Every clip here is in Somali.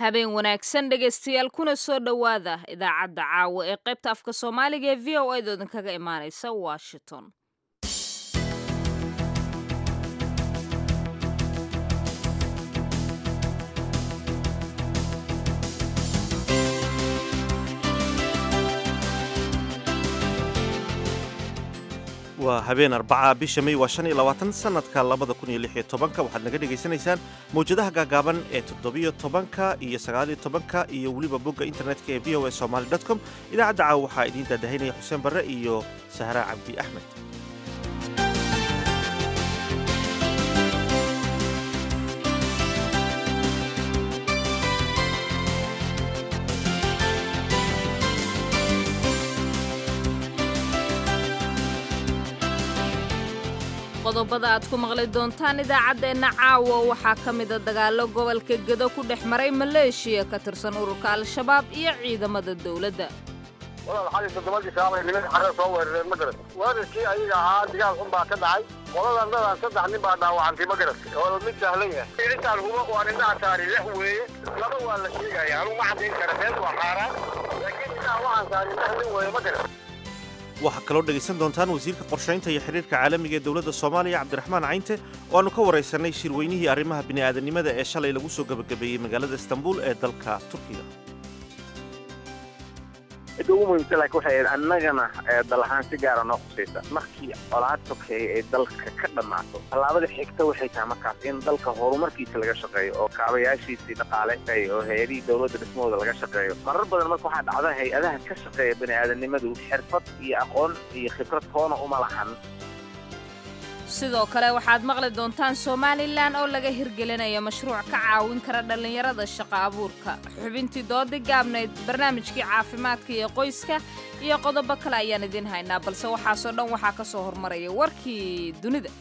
habeen wanaagsan dhegaystayaal kuna soo dhowaada idaacadda caawa ee qaybta afka soomaaliga ee v o edo idinkaga imaanaysa washington waa habeen arbaca bisha may waa shan iyo labaatan sanadka labada kun iyo lix iyo tobanka waxaad naga dhagaysanaysaan mawjadaha gaagaaban ee toddobiyo tobanka iyo sagaaliyo tobanka iyo weliba bogga internetka ee v o a somaly dot com idaacadda caawa waxaa idiin daadahaynaya xuseen barre iyo sahra cabdi axmed qodobada aad ku maqli doontaan idaacaddeenna caawa waxaa ka mida dagaallo gobolka gedo ku dhex maray maleeshiya ka tirsan ururka al-shabaab iyo ciidamada dowladda walaal xali toddobadii saabay niman xare soo weerareen ma garat weerarkii ayaga ahaa digaal xun baa ka dhacay qoladan dadan saddex nin baa dhaawacantay ma garat oo mid sahlan yahay intaan huba waa indhaha saari lex weeye laba waa la sheegaya anugu ma caddayn kara beed waa xaaraan laakiin indhaha waxaan saari lex nin weeye ma garat waxaa kaloo dhegaysan doontaan wasiirka qorshaynta iyo xidhiirka caalamiga ee dowladda soomaaliya cabdiraxmaan caynte oo aanu ka waraysanay shirweynihii arrimaha bini'aadanimada ee shalay lagu soo gebagabeeyey magaalada istanbul ee dalka turkiga cidda ugu muhiimsan laakiin waxay ahayd annagana dal ahaan si gaara noo khusaysa markii colaad sokeeye ay dalka ka dhammaato tallaabada xigta waxay tahay markaas in dalka horumarkiisa laga shaqeeyo oo kaabayaashiisii dhaqaale oo hay-adihii dowladda dhismahooda laga shaqeeyo marar badan marka waxaa dhacda hay-adaha ka shaqeeya bani'aadanimadu xirfad iyo aqoon iyo khibrad toona uma lahan sidoo kale waxaad maqli doontaan somalilan oo laga hirgelinaya mashruuc ka caawin kara dhallinyarada shaqo abuurka xubintii doodii gaabnayd barnaamijkii caafimaadka iyo qoyska iyo qodobo kale ayaan idiin haynaa balse waxaasoo dhan waxaa ka soo hormaraya warkii dunida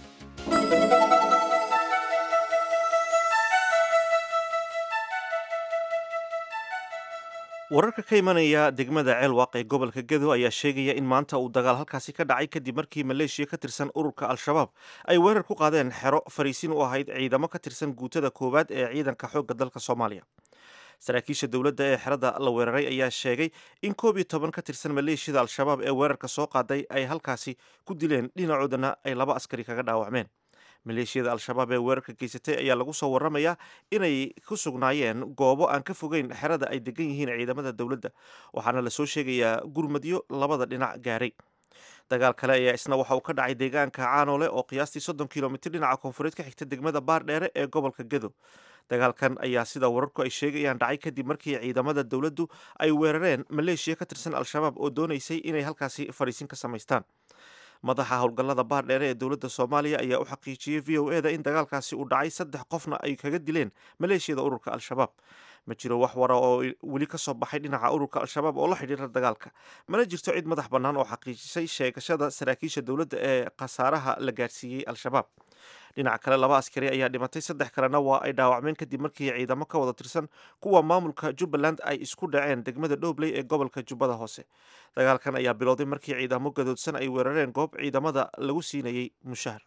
wararka ka imanaya degmada ceelwaaq ee gobolka gedo ayaa sheegaya in maanta uu dagaal halkaasi ka dhacay kadib markii maleeshiya ka tirsan ururka al-shabaab ay weerar ku qaadeen xero fariisin u ahayd ciidamo ka tirsan guutada koowaad ee ciidanka xoogga dalka soomaaliya saraakiisha dowladda ee xerada la weeraray ayaa sheegay in koob iyo toban ka tirsan maleeshiyada al-shabaab ee weerarka soo qaaday ay halkaasi ku dileen dhinacoodana ay laba askari kaga dhaawacmeen maleeshiyada al-shabaab ee weerarka geysatay ayaa lagu soo warramayaa inay ku sugnaayeen goobo aan ka fogeyn xerada ay degan yihiin ciidamada dowladda waxaana lasoo sheegayaa gurmadyo labada dhinac gaaray dagaal kale ayaa isna waxa uu ka dhacay deegaanka caanole oo qiyaastii soddon kilomitir dhinaca koonfureed ka xigta degmada baardheere ee gobolka gedo dagaalkan ayaa sida wararku ay sheegayaan dhacay kadib markii ciidamada dowladdu ay weerareen maleeshiya ka tirsan al-shabaab oo doonaysay inay halkaasi fadhiisin ka samaystaan madaxa howlgallada baardheere ee dowladda soomaaliya ayaa u xaqiijiyey v o eda in dagaalkaasi uu dhacay saddex qofna ay kaga dileen maleeshiyada ururka al-shabaab ma jiro wax wara oo weli ka soo baxay dhinaca ururka al-shabaab oo la xidhiira dagaalka mana jirto cid madax bannaan oo xaqiijisay sheegashada saraakiisha dowladda ee khasaaraha la gaarsiiyey al-shabaab dhinaca kale laba askari ayaa dhimatay saddex kalena waa ay dhaawacmeen kadib markii ciidamo ka wada tirsan kuwa maamulka jubbaland ay isku dhaceen degmada dhobley ee gobolka jubbada hoose dagaalkan ayaa bilowday markii ciidamo gadoodsan ay weerareen goob ciidamada lagu siinayey mushahar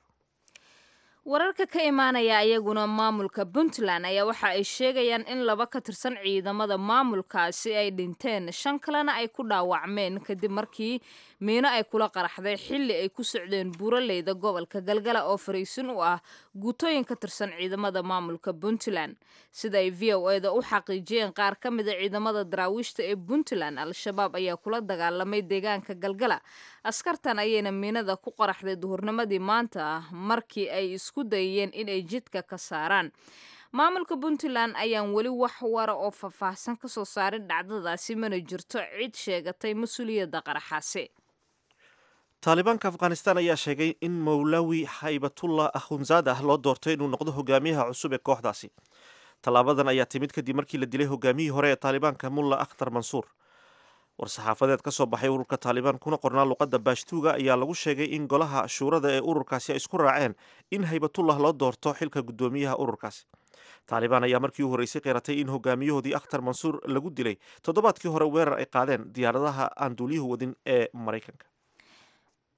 wararka ka imaanaya ayaguna maamulka puntland ayaa waxa ay sheegayaan in laba ka tirsan ciidamada maamulkaasi ay dhinteen shan kalena ay ku dhaawacmeen kadib markii miino ay kula qaraxday xilli ay ku socdeen buuraleyda gobolka galgala oo fariisin u ah guutooyin ka tirsan ciidamada maamulka puntland sida ay v o eda u xaqiijiyeen qaar ka mida ciidamada daraawiishta ee puntland al-shabaab ayaa kula dagaalamay deegaanka galgala askartan ayayna miinada ku qaraxday duhurnimadii maanta markii ay isku dayeen inay jidka ka saaraan maamulka puntland ayaan weli wax wara oo faahfaahsan ka soo saarin dhacdadaasi mana jirto cid sheegatay mas-uuliyadda qaraxaasi taalibaanka afghanistan ayaa sheegay in mowlawi haybatullah akhunzadah loo doortay inuu noqdo hogaamiyaha cusub ee kooxdaasi tallaabadan ayaa timid kadib markii la dilay hogaamiyihii hore ee taalibaanka mulla akhtar mansuur war-saxaafadeed ka soo baxay ururka taalibaan kuna qornaa luqadda baashtuuga ayaa lagu sheegay in golaha shuurada ee ururkaasi ay isku raaceen in haybatullah loo doorto xilka guddoomiyaha ururkaasi taalibaan ayaa markii u horreysay qeeratay in hogaamiyahoodii akhtar mansuur lagu dilay toddobaadkii hore weerar ay qaadeen diyaaradaha aan duuliyuhu wadin ee maraykanka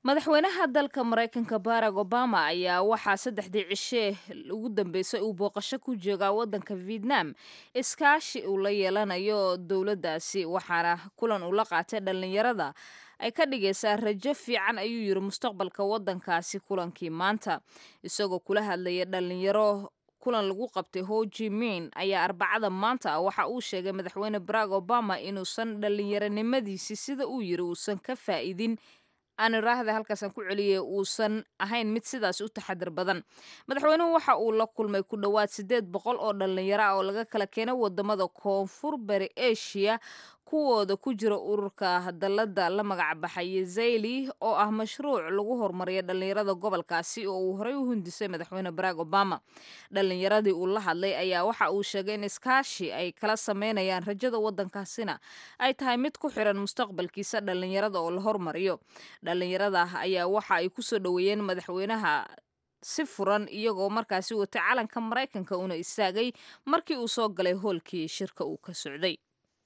madaxweynaha dalka maraykanka barack obama ayaa waxaa saddexdii cishe ugu dambeysay uu booqasho ku joogaa waddanka vietnam iskaashi uu la yeelanayo dowladdaasi waxaana kulan uu la qaatay dhallinyarada ay ka dhigaysaa rajo fiican ayuu yiri mustaqbalka waddankaasi kulankii maanta isagoo kula hadlaya dhallinyaro kulan lagu qabtay ho ji min ayaa arbacada maanta waxa uu sheegay madaxweyne barack obama inuusan dhallinyaronimadiisii sida uu yiri uusan ka faa'iidin aan iraahda halkaasaan ku celiyay uusan ahayn mid sidaas u taxadir badan madaxweynuhu waxa uu la kulmay ku dhowaad siddeed boqol oo dhallinyaro ah oo laga kala keenay wadamada koonfur bari asia kuwooda ku jira ururka dalada la magac baxay zayli oo ah mashruuc lagu horumariya dhallinyarada gobolkaasi oo uu horey u hundisay madaxweyne barack obama dhallinyaradii uu la hadlay ayaa waxa uu sheegay in iskaashi ay kala sameynayaan rajada waddankaasina ay tahay mid ku xiran mustaqbalkiisa dhallinyarada oo la hormariyo dhallinyarada ayaa waxa ay kusoo dhoweeyeen madaxweynaha si furan iyagoo markaasi watay calanka maraykanka una istaagay markii uu soo galay hoolkii shirka uu ka socday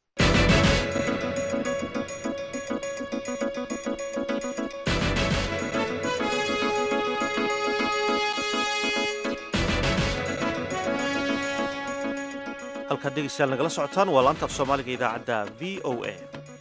halkaad dhegeystayaal nagala socotaan waa laanta af soomaaliga idaacadda v o a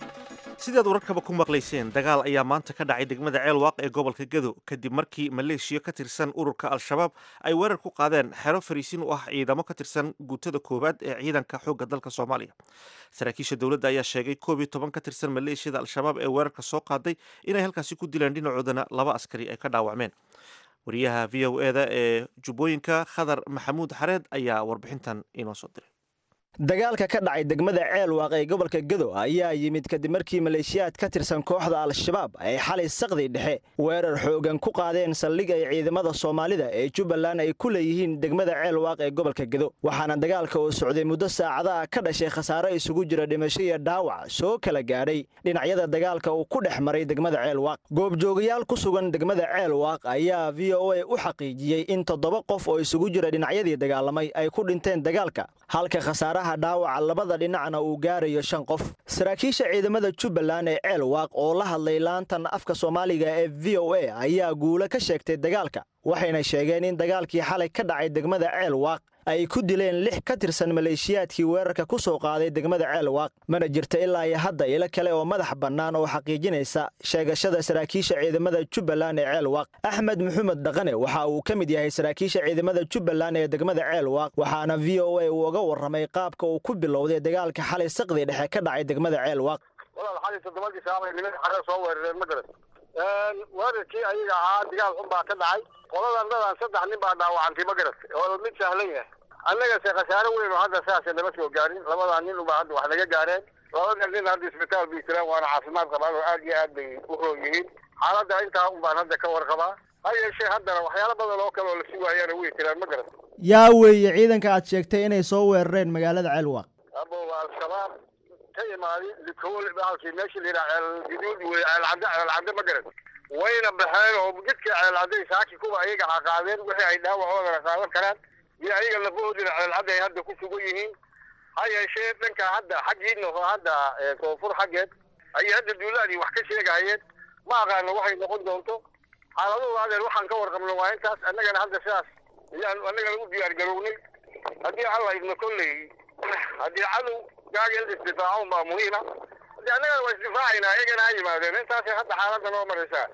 sidaad wararkaba ku maqlayseen dagaal ayaa maanta ka dhacay degmada ceelwaaq ee gobolka gado kadib markii maleeshiya ka tirsan ururka al-shabaab ay weerar ku qaadeen xero fariisin u ah ciidamo ka tirsan guutada koowaad ee ciidanka xoogga dalka soomaaliya saraakiisha dowladda ayaa sheegay koob iyo toban ka tirsan maleeshiyada al-shabaab ee weerarka soo qaaday inay halkaasi ku dileen dhinacoodana laba askari ay ka dhaawacmeen wariyaha v o eda ee jubbooyinka khadar maxamuud xareed ayaa warbixintan inoo soo diray dagaalka ka dhacay degmada ceelwaaq ee gobolka gado ayaa yimid kadib markii maleeshiyaad ka tirsan kooxda al-shabaab ay xalay saqdi dhexe weerar xoogan ku qaadeen saldhig ay ciidamada soomaalida ee jubbaland ay ku leeyihiin degmada ceelwaaq ee gobolka gado waxaana dagaalka oo socday muddo saacadaha ka dhashay khasaare isugu jira dhimasho iyo dhaawac soo kala gaadhay dhinacyada dagaalka uu ku dhex maray degmada ceelwaaq goobjoogayaal ku sugan degmada ceelwaaq ayaa v o a u xaqiijiyey in toddoba qof oo isugu jira dhinacyadii dagaalamay ay ku dhinteen dagaalka halka khasaaraha dhaawaca labada dhinacna uu gaarayo shan qof saraakiisha ciidamada jubbaland ee ceelwaaq oo la hadlay laantan afka soomaaliga ee v o a ayaa guulo ka sheegtay dagaalka waxayna sheegeen in dagaalkii xalay ka dhacay degmada ceelwaaq ay ku dileen lix ka tirsan maleeshiyaadkii weerarka ku soo qaaday degmada ceelwaaq mana jirta ilaa iyo hadda ilo kale oo madax bannaan oo xaqiijinaysa sheegashada saraakiisha ciidamada jubbaland ee ceelwaaq axmed maxamed dhaqane waxa uu ka mid yahay saraakiisha ciidamada jubbaland ee degmada ceelwaaq waxaana v o a uu uga warramay qaabka uu ku bilowday dagaalka xalay saqdi dhexe ka dhacay degmada ceelwaaq walaal xalay toddobadii saabay nimanka xaree soo weerareen ma garan weerarkii ayaga ahaa dagaal xun baa ka dhacay qoladan dadan saddex nin baa dhaawacantay ma garat oo mid sahlan yahay annagase khasaare weyn oo hadda saasa nama soo gaarin labadaa nin ubaa hadda wax naga gaareen labada nin hadda isbitaal bay jiraan waana caafimaad qabaan oo aad iyo aad bay u roon yihiin xaaladda intaa un baan hadda ka warqabaa ha yeeshee haddana waxyaalo badan oo kale oo la sugaayana way jiraan ma garat yaa weeye ciidanka aad sheegtay inay soo weerareen magaalada ceelwaaq abo al-shabaab ka imaadi likool baalkii meesha la yidhaha ceel guduud wey ceelcadde ceelcadde ma garan wayna baxeen oo jidka ceelcadday saaki kuwa ayaga ha qaadeen wixii ay dhaawacoodana qaadan karaan iyo ayaga lafahoodina ceelcadda ay hadda ku sugan yihiin ha yeeshee dhanka hadda xaggiina oo hadda koonfur xaggeed ayay hadda duulaadii wax ka sheegahayeen ma aqaano waxay noqon doonto xaaladooda adeer waxaan ka warqabno waa intaas annagana hadda sidaas ayaan annagana u diyaar garownay haddii alla idna kolley haddii cadow gaagel isdifaaco baa muhiima haddii annagana waa isdifaacaynaa iyagana ha yimaadeen intaasay hadda xaaladda noo maraysaa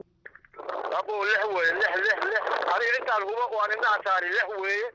abo lix weeye lix lix lix aniga intaan huba waan indhaha saari lix weeye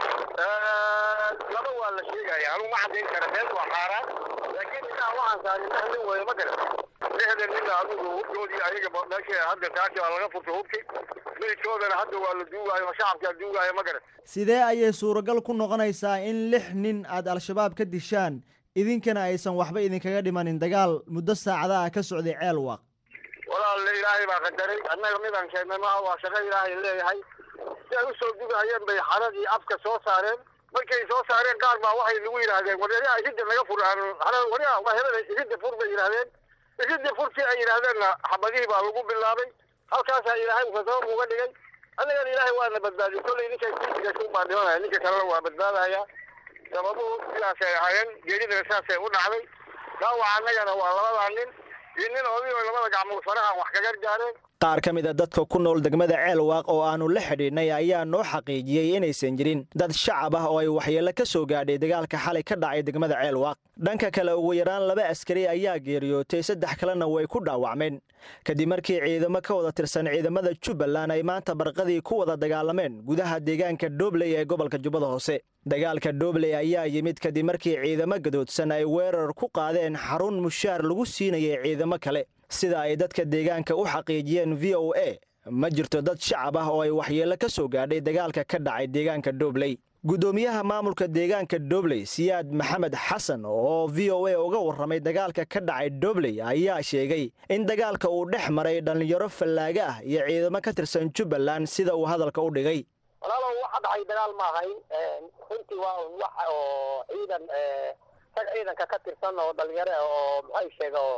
laba waa la sheegaya anugu ma caddayn kara meel waa xaaraan laakiin indhaha waxaan saari lix nin weeye ma garan lixda nina adigu hubkoodii ayaga meesha hadda taasi waa laga furtay hubki meydkoodana hadda waa la duugaayo oo shacabkaa duugaayo ma garan sidee ayay suuragal ku noqonaysaa in lix nin aad al-shabaab ka dishaan idinkana aysan waxba idinkaga dhimanin dagaal muddo saacadaha ka socday ceelwaaq walaal ilaahay baa qadaray annaga midaan keennay maaha waa shaqo ilaahay leeyahay si ay usoo dugahayeen bay xaradii afka soo saareen markay soo saareen qaar baa waxay nagu yidhaahdeen waryaa iridda naga fur waryaa waa helada iridda fur bay yidhahdeen iridda furtii ay yidhaahdeenna xabadihii baa lagu bilaabay halkaasaa ilaahay uka sabab uga dhigay annagana ilaahay waana badbaadiyey kolley ninkay kuigashin baa dhimanaya ninka kalena waa badbaadaya sababuhu sidaasay ahaayeen geeridana sidaasay u dhacday dhaawaca annagana waa labadaa nin iyo nin oday oo labada gacmood faraha wax kaga gaareen qaar ka mid a dadka ku nool degmada ceelwaaq oo aannu la xidhiidhnay ayaa noo xaqiijiyey inaysan jirin dad shacab ah oo ay waxyeello ka soo gaadhay dagaalka xalay ka dhacay degmada ceelwaaq dhanka kale ugu yaraan laba askari ayaa geeriyootay saddex kalena way ku dhaawacmeen kadib markii ciidamo ka wada tirsan ciidamada jubbaland ay maanta barqadii ku wada dagaalameen gudaha deegaanka doobley ee gobolka jubbada hoose dagaalka doobley ayaa yimid kadib markii ciidamo gadoodsan ay weerar ku qaadeen xarun mushaar lagu siinayay ciidamo kale sida ay dadka deegaanka u xaqiijiyeen v o a ma jirto dad shacab ah oo ay waxyeello ka soo gaadhay dagaalka ka dhacay deegaanka doobley guddoomiyaha maamulka deegaanka doobley siyaad maxamed xasan oo v o a uga warramay dagaalka ka dhacay doobley ayaa sheegay in dagaalka uu dhex maray dhallinyaro fallaaga ah iyo ciidamo ka tirsan jubbaland sida uu hadalka u dhigay walaalow waxa dhacay dagaal ma ahayn runtii waa un wax oo ciidan rag ciidanka ka tirsan oo dhalinyaro ah oo maxay sheega oo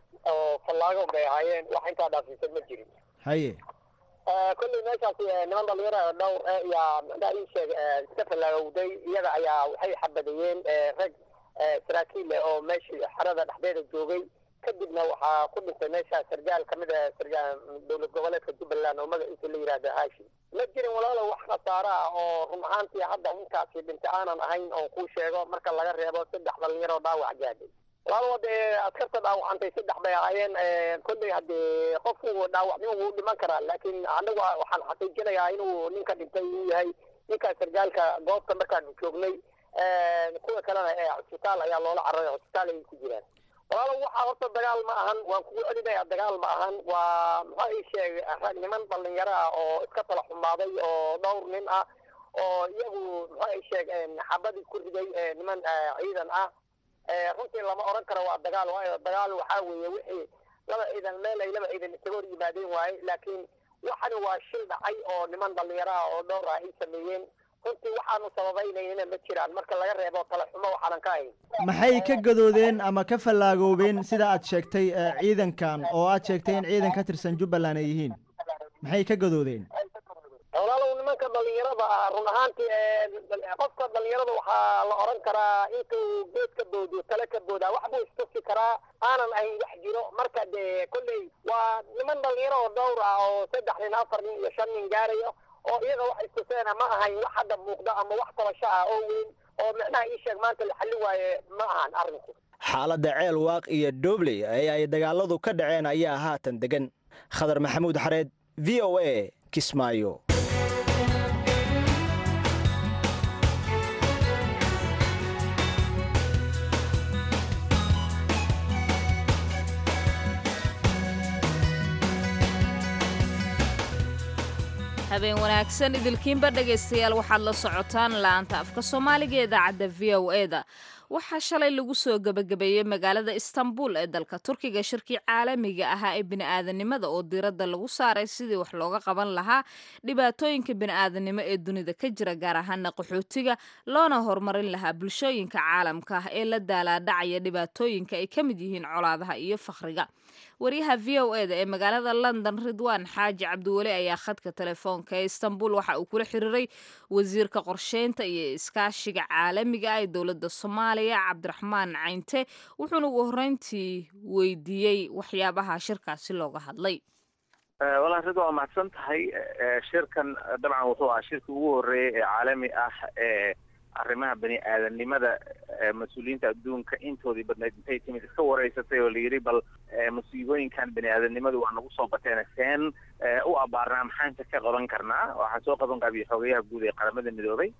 oo fallaago bay ahaayeen wax intaa dhaafsiisan ma jirin haye kolley meeshaasi niman dhalinyaro oo dhowr eh yaa maxaa ii sheeg iska fallaagowday iyaga ayaa waxay xabadayeen rag saraakiil eh oo meeshii xerada dhexdeeda joogay kadibna waxaa ku dhintay meesha sargaal kamid ah sargaal dowlad goboleedka jubbaland oo magaciisa la yidhaahdo haashi ma jirin walaalow wax khasaare ah oo run ahaantii hadda inkaasi dhintay aanan ahayn oon kuu sheego marka laga reebo saddex dhalinyaro dhaawac gaadhay walaalow hadee askarta dhaawacantay saddex bay ahaayeen kolley haddee qofku dhaawacnimo wuu dhiman karaa laakiin anagu waxaan xaqiijinayaa inuu ninka dhintay uu yahay ninka sargaalka goobta markaanu joognay kuwa kalena ee cusbitaal ayaa loola cararay cusbitaal ayay ku jiraan walaalow waxaa horta dagaal ma ahan waan kugu celinaya dagaal ma ahan waa maxaa ii sheegay rag niman dhalinyaro ah oo iska tala xumaaday oo dhowr nin ah oo iyagu maxaa ii sheeg xabadii ku riday niman ciidan ah runtii lama oran karo waa dagaal waayo dagaal waxaa weeye wixii laba ciidan meel ay laba ciidan isaga hor yimaadeen waaye laakiin waxani waa shil dhacay oo niman dhalinyaro ah oo dhowr ah ay sameeyeen runtii waxaanu sababaynayna ma jiraan marka laga reebo tala xumo waxaanan ka hayn maxay ka gadoodeen ama ka fallaagoobeen sida aad sheegtay ciidankan oo aad sheegtay in ciidan ka tirsan jubbaland ay yihiin maxay ka gadoodeen walaalow nimanka dhalinyarada ah run ahaantii qofka dhalinyarada waxaa la oran karaa intuu geed ka boodiyo tale ka boodaa wax buu istusi karaa aanan ayn wax jiro marka dee kolley waa niman dhalinyaro oo dhowr ah oo saddex nin afar nin iyo shan nin gaarayo oo iyaga wax istuseena ma ahayn wax hadda muuqda ama wax tabasho ah oo weyn oo micnaha ii sheeg maanta la xallin waaye ma ahan arrinku xaaladda ceel waaq iyo doobley ee ay dagaaladu ka dhaceen ayaa haatan degan khadar maxamuud xareed v o a kismaayo habeen wanaagsan idilkiinba dhegaystayaal waxaad la socotaan laanta afka soomaaliga ee idaacadda v o eda waxaa shalay lagu soo gebagabeeyey magaalada istanbul ee dalka turkiga shirkii caalamiga ahaa ee bini'aadanimada oo diiradda lagu saaray sidii wax looga qaban lahaa dhibaatooyinka bini'aadanimo ee dunida ka jira gaar ahaana qaxootiga loona horumarin lahaa bulshooyinka caalamka ah ee la daalaadhacaya dhibaatooyinka ay ka mid yihiin colaadaha iyo fakhriga waryaha v o eda ee magaalada london ridwaan xaaji cabdiweli ayaa khadka telefoonka ee istanbul waxa uu kula xiriiray wasiirka qorsheynta iyo iskaashiga caalamiga ah ee dowladda soomaaliya cabdiraxmaan caynte wuxuuna ugu horreyntii weydiiyey waxyaabaha shirkaasi looga hadlay walaal rid waa mahadsan tahay shirkan dabcan wuxuu ahaa shirkii ugu horreeyey ee caalami ah ee arrimaha bani aadanimada mas-uuliyiinta adduunka intoodii badnayd intay timid iska wareysatay oo layidhi bal musiibooyinkan bani aadanimadu waa nagu soo bateen seen u abaarnaa maxaanta ka qaban karnaa waxaa soo qaban qabiya xogayaha guud ee qaramada midoobay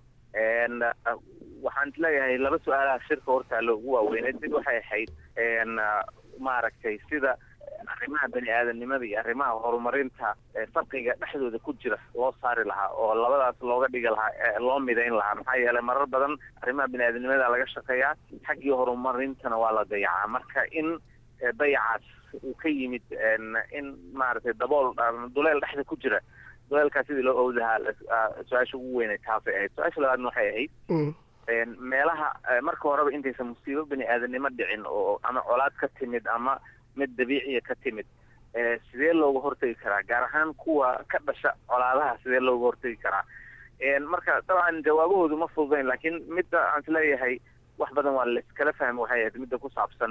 waxaan leeyahay laba su-aalaha shirka hortaalo ugu waaweyneed mid waxay ahayd maaragtay sida arrimaha bani aadanimada iyo arrimaha horumarinta farqiga dhexdooda ku jira loo saari lahaa oo labadaas looga dhigi lahaa loo midayn lahaa maxaa yeelay marar badan arrimaha bani aadanimada laga shaqeeyaa xaggii horumarintana waa la dayacaa marka in dayacaas uu ka yimid in maaragtay dabool duleel dhexda ku jira duleelkaas sidii loo owdahaa su-aasha ugu weynay taasay ahayd su-aasha labaadna waxay ahayd meelaha marka horeba intaysan musiibo bani aadanimo dhicin oo ama colaad ka timid ama mid dabiiciya ka timid sidee looga hortegi karaa gaar ahaan kuwa ka dhasha colaadaha sidee looga hortegi karaa marka dabcan jawaabahoodu ma fududayn laakiin midda aan isleeyahay wax badan waa laiskala fahmi waxay ahayd midda ku saabsan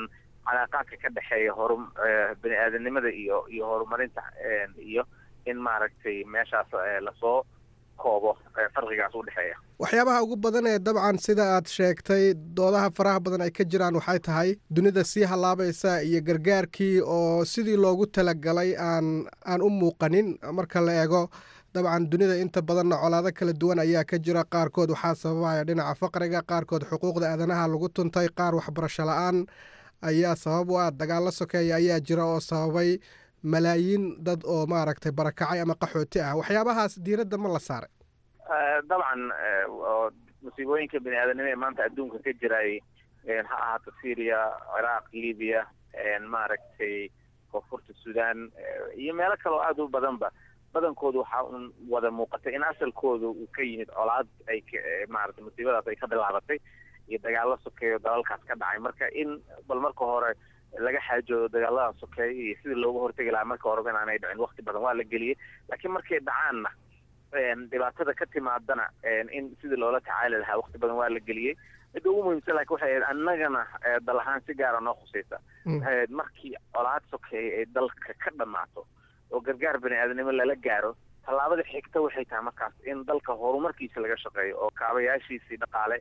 calaaqaadka ka dhexeeya horu bani aadanimada iyo iyo horumarinta iyo in maaragtay meeshaas lasoo koobo farqigaas u dhexeeya waxyaabaha ugu badan ee dabcan sida aad sheegtay doodaha faraha badan ay ka jiraan waxay tahay dunida sii hallaabaysa iyo gargaarkii oo sidii loogu talagalay aan aan u muuqanin marka la eego dabcan dunida inta badanna colaado kala duwan ayaa ka jira qaarkood waxaa sababaya dhinaca faqriga qaarkood xuquuqda aadanaha lagu tuntay qaar waxbarasho la-aan ayaa sabab u ah dagaallo sokeeya ayaa jira oo sababay malaayiin dad oo maaragtay barakacay ama qaxooti ah waxyaabahaas diiradda ma la saaray dabcan oo musiibooyinka bani aadanimo ee maanta adduunka ka jiray ha ahaato syria ciraaq libiya maaragtay koonfurta sudan iyo meelo kaleo aada u badanba badankoodu waxaa un wada muuqatay in asalkooda uu ka yimid colaad ay maarata musiibadaas ay ka bilaabatay iyo dagaallo sokeeyo dalalkaas ka dhacay marka in bal marka hore laga xaajoodo dagaalada sokeeya iyo sidii looga hortegi lahaa marka horeba inaanay dhicin wakti badan waa la geliyey laakiin markay dhacaanna dhibaatada ka timaadana in sidii loola tacaali lahaa wakti badan waa la geliyey midda ugu muhiimsan lakin waxay ahayd annagana dal ahaan si gaara noo khusaysa waxay ahayd markii colaad sokeeya ay dalka ka dhamaato oo gargaar bani aadanimo lala gaaro tallaabada xigta waxay tahay markaas in dalka horumarkiisa laga shaqeeyo oo kaabayaashiisii dhaqaale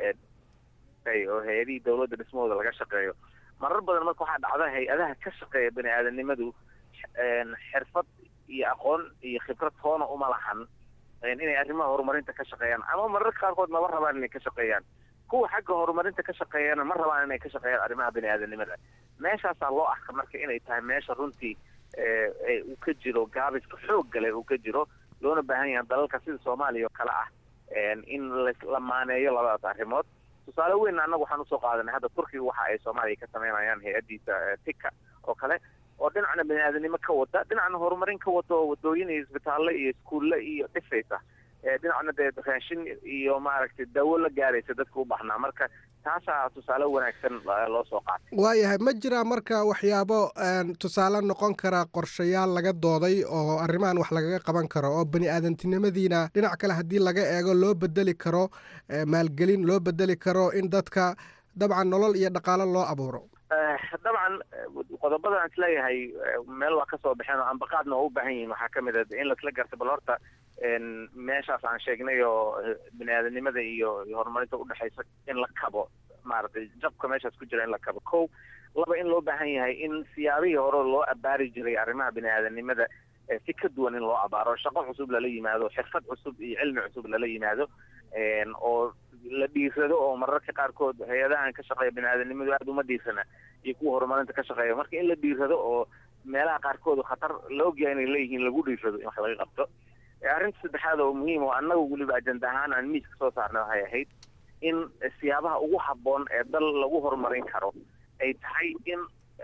oo hay-adihii dawladda dhismahooda laga shaqeeyo marar badan marka waxaa dhacda hay-adaha ka shaqeeya bani aadanimadu xirfad iyo aqoon iyo khibrad toona uma lahan inay arrimaha horumarinta ka shaqeeyaan ama mararka qaarkood maba rabaan inay ka shaqeeyaan kuwa xagga horumarinta ka shaqeeyana ma rabaan inay ka shaqeeyaan arrimaha bani aadanimada meeshaasaa loo arka marka inay tahay meesha runtii uu ka jiro gaabiska xoog gale uu ka jiro loona baahan yahay dalalka sida soomaaliya oo kale ah in la maaneeyo labadaas arrimood tusaale weyn annagu waxaan usoo qaadanay hadda turkiga waxa ay soomaaliya ka sameynayaan hay-addiisa tika oo kale oo dhinacna bani aadanimo ka wada dhinacna horumarin ka wada oo wadooyin iyo isbitaalle iyo iskuulle iyo dhisaysa dhinacna dee raashin iyo maaragtay dawo la gaaraysa dadka u baahnaa marka taasaa tusaale wanaagsan loo soo qaatay waayahay ma jiraa marka waxyaabo tusaale noqon kara qorshayaal laga dooday oo arrimahan wax lagaga qaban karo oo bani aadantinimadiina dhinac kale haddii laga eego loo bedeli karo maalgelin loo bedeli karo in dadka dabcan nolol iyo dhaqaalo loo abuuro dabcan qodobada aan isleeyahay meel waa kasoo baxeen oo ambaqaadna waa u baahan yihiin waxaa kamid a in laisla garta bal horta meeshaas aan sheegnay oo bani aadanimada iyo horumarinta udhexaysa in la kabo maaragtay jabka meeshaas ku jira in la kabo ko laba in loo baahan yahay in siyaabihii hore loo abaari jiray arrimaha bani aadanimada si ka duwan in loo abaaro shaqo cusub lala yimaado xirfad cusub iyo cilmi cusub lala yimaado oo la dhiirado oo mararka qaarkood hay-adahan ka shaqeeya bani aadanimadu aada uma dhiirsana iyo kuwa horumarinta ka shaqeeya marka in la dhiirado oo meelaha qaarkood khatar la ogyahay inay leeyihiin lagu dhiirado in wax laga qabto arrinta saddexaad oo muhiim oo annaga weliba ajenda ahaan aan miiska soo saarnay waxay ahayd in siyaabaha ugu habboon ee dal lagu horumarin karo ay tahay in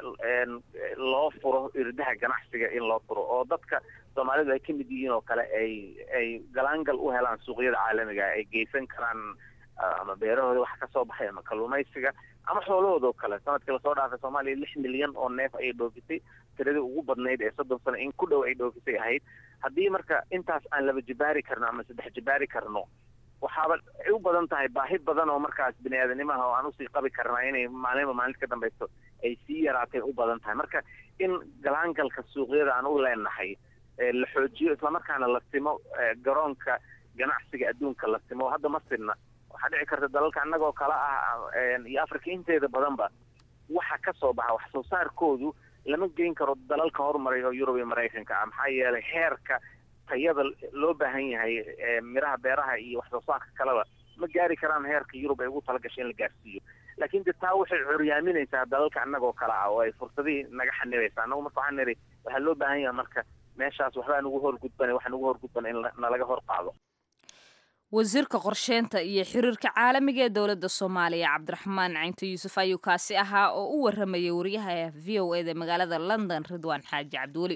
loo furo irdaha ganacsiga in loo furo oo dadka soomaalidu ay ka mid yihiin oo kale ay ay galaangal u helaan suuqyada caalamiga ay geysan karaan ama beerahooda wax ka soo baxay ama kalluumaysiga ama xoolahooda oo kale sanadkii lasoo dhaafay soomaaliya lix milyan oo neef ayay dhoofisay tiradii ugu badnayd ee soddon sano in ku dhow ay dhoofisay ahayd haddii marka intaas aan laba jibaari karno ama saddex jibaari karno waxaaba ay u badan tahay baahi badan oo markaas bini aadanimaha oo aan usii qabi karnaa inay maalinba maalinta ka dambaysto ay sii yaraatay u badan tahay marka in galaangalka suuqyada aan u leenahay la xoojiyo islamarkaana la simo garoonka ganacsiga adduunka la simo hadda ma sidna waxaa dhici karta dalalka annagoo kale ah iyo afrika inteeda badanba waxa ka soo baxa wax soo saarkoodu lama geyn karo dalalka horumaray oo yurub iyo maraykanka ah maxaa yeelay heerka tayada loo baahan yahay miraha beeraha iyo wax soo saarka kaleba ma gaari karaan heerka yurub ay ugu talagashay in la gaarsiiyo laakiin de taa waxay curyaaminaysaa dalalka annagoo kale ah oo ay fursadihii naga xanibaysa annagu marka waxaan niri waxaa loo baahan yahay marka meeshaas waxbaa nugu horgudbana waxa nugu horgudbana in nalaga hor qaado wasiirka qorsheynta iyo xiriirka caalamiga ee dowladda soomaaliya cabdiraxmaan caynto yuusuf ayuu kaasi ahaa oo u waramayay wariyaha v o eda magaalada london ridwaan xaaji cabdiweli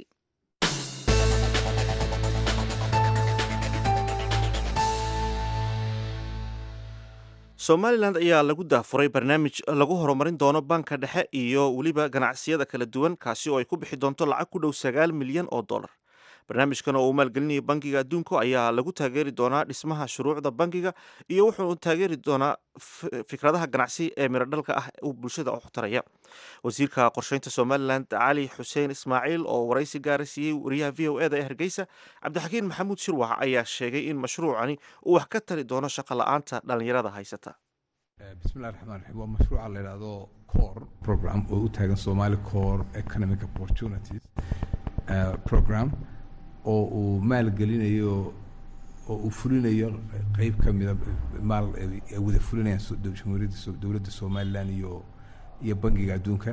somalilan ayaa lagu daafuray barnaamij lagu horumarin doono banka dhexe iyo weliba ganacsiyada kala duwan kaasi oo ay ku bixi doonto lacag ku dhow sagaal milyan oo dollar barnaamijkan oo uu maalgelinayo bangiga adduunku ayaa lagu taageeri doonaa dhismaha shuruucda bangiga iyo wuxuu taageeri doonaa fikradaha ganacsi ee miradhalka ah uu bulshada u taraya wasiirka qorsheynta somalilan cali xuseen ismaaciil oo waraysi gaara siiyey wariyaha v o eda ee hargeysa cabdixakiin maxamuud shirwax ayaa sheegay in mashruucani uu wax ka tari doono shaqo la-aanta dhallinyarada haysata bismillahi raxmaan raxiim waa mashruuca la yidhaahdo core program oo u taagan somali core economic opportunities program oo uu maalgelinayo oo uu fulinayo qeyb ka mida maal ay wada fulinayaan jamhuuriyadda dowladda somalilan iyo iyo bangiga adduunka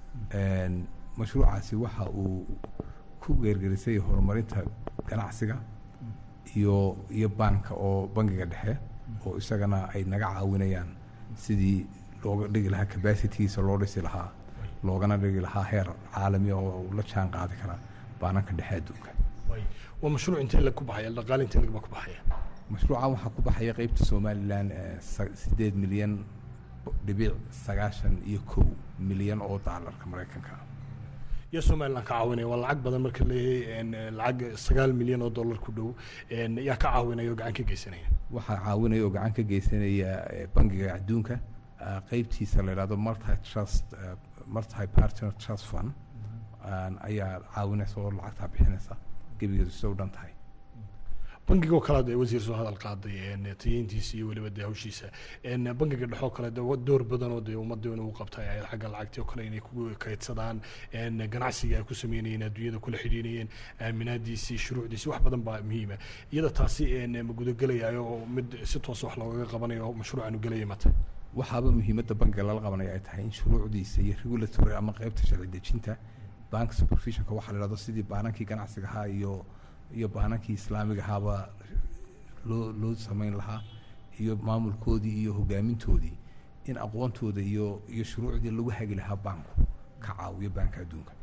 mashruucaasi waxa uu ku geergerisay horumarinta ganacsiga iyo iyo baanka oo bangiga dhexe oo isagana ay naga caawinayaan sidii looga dhigi lahaa capacitigiisa loo dhisi lahaa loogana dhigi lahaa heer caalami oo la jaan qaadi kara baananka dhexe adduunka waa mashruuc intee lag ku baxaya dhaqaale intee lagba ku baxaya mashruuca waxaa ku baxaya qeybta somalilan sideed milyan dhibic sagaashan iyo kow milyan oo daalarka maraykanka iyo somalilan ka caawinaya waa lacag badan marka leeyahay lacag sagaal milyan oo dollar ku dhow yaa ka caawinaya oo gacan ka geysanaya waxaa caawinaya oo gacan ka geysanaya bangiga adduunka qeybtiisa la yidhahdo multi trust multi partner trust fund ayaa caawinaysa oo lacagtaa bixinaysa gebigeedu sida u dhan tahay bangigo kale dee wasiir soo hadal qaaday tayeyntiisa iyo weliba dee hawshiisa bangiga dhexoo kale de door badan oo dee ummadda inuu qabtay ay xagga lacagtii oo kale inay ku kaydsadaan ganacsiga ay ku sameynayeen adduunyada kula xidhiinayeen aaminaadiisii shuruucdiisii wax badan baa muhiima iyada taasi ma gudagelayaayo oo mid si toos wax loogaga qabanayo oo mashruucanu gelaya mata waxaaba muhiimadda bangiga lala qabanaya ay tahay in shuruucdiisa iyo regulatory ama qeybta sharci dejinta bank supervisionka waxaa la yidhahdo sidii baanankii ganacsiga ahaa iyo iyo baanankii islaamiga ahaaba loo loo samayn lahaa iyo maamulkoodii iyo hogaamintoodii in aqoontooda iyo iyo shuruucdii lagu hagi lahaa baanku ka caawiyo baanka adduunka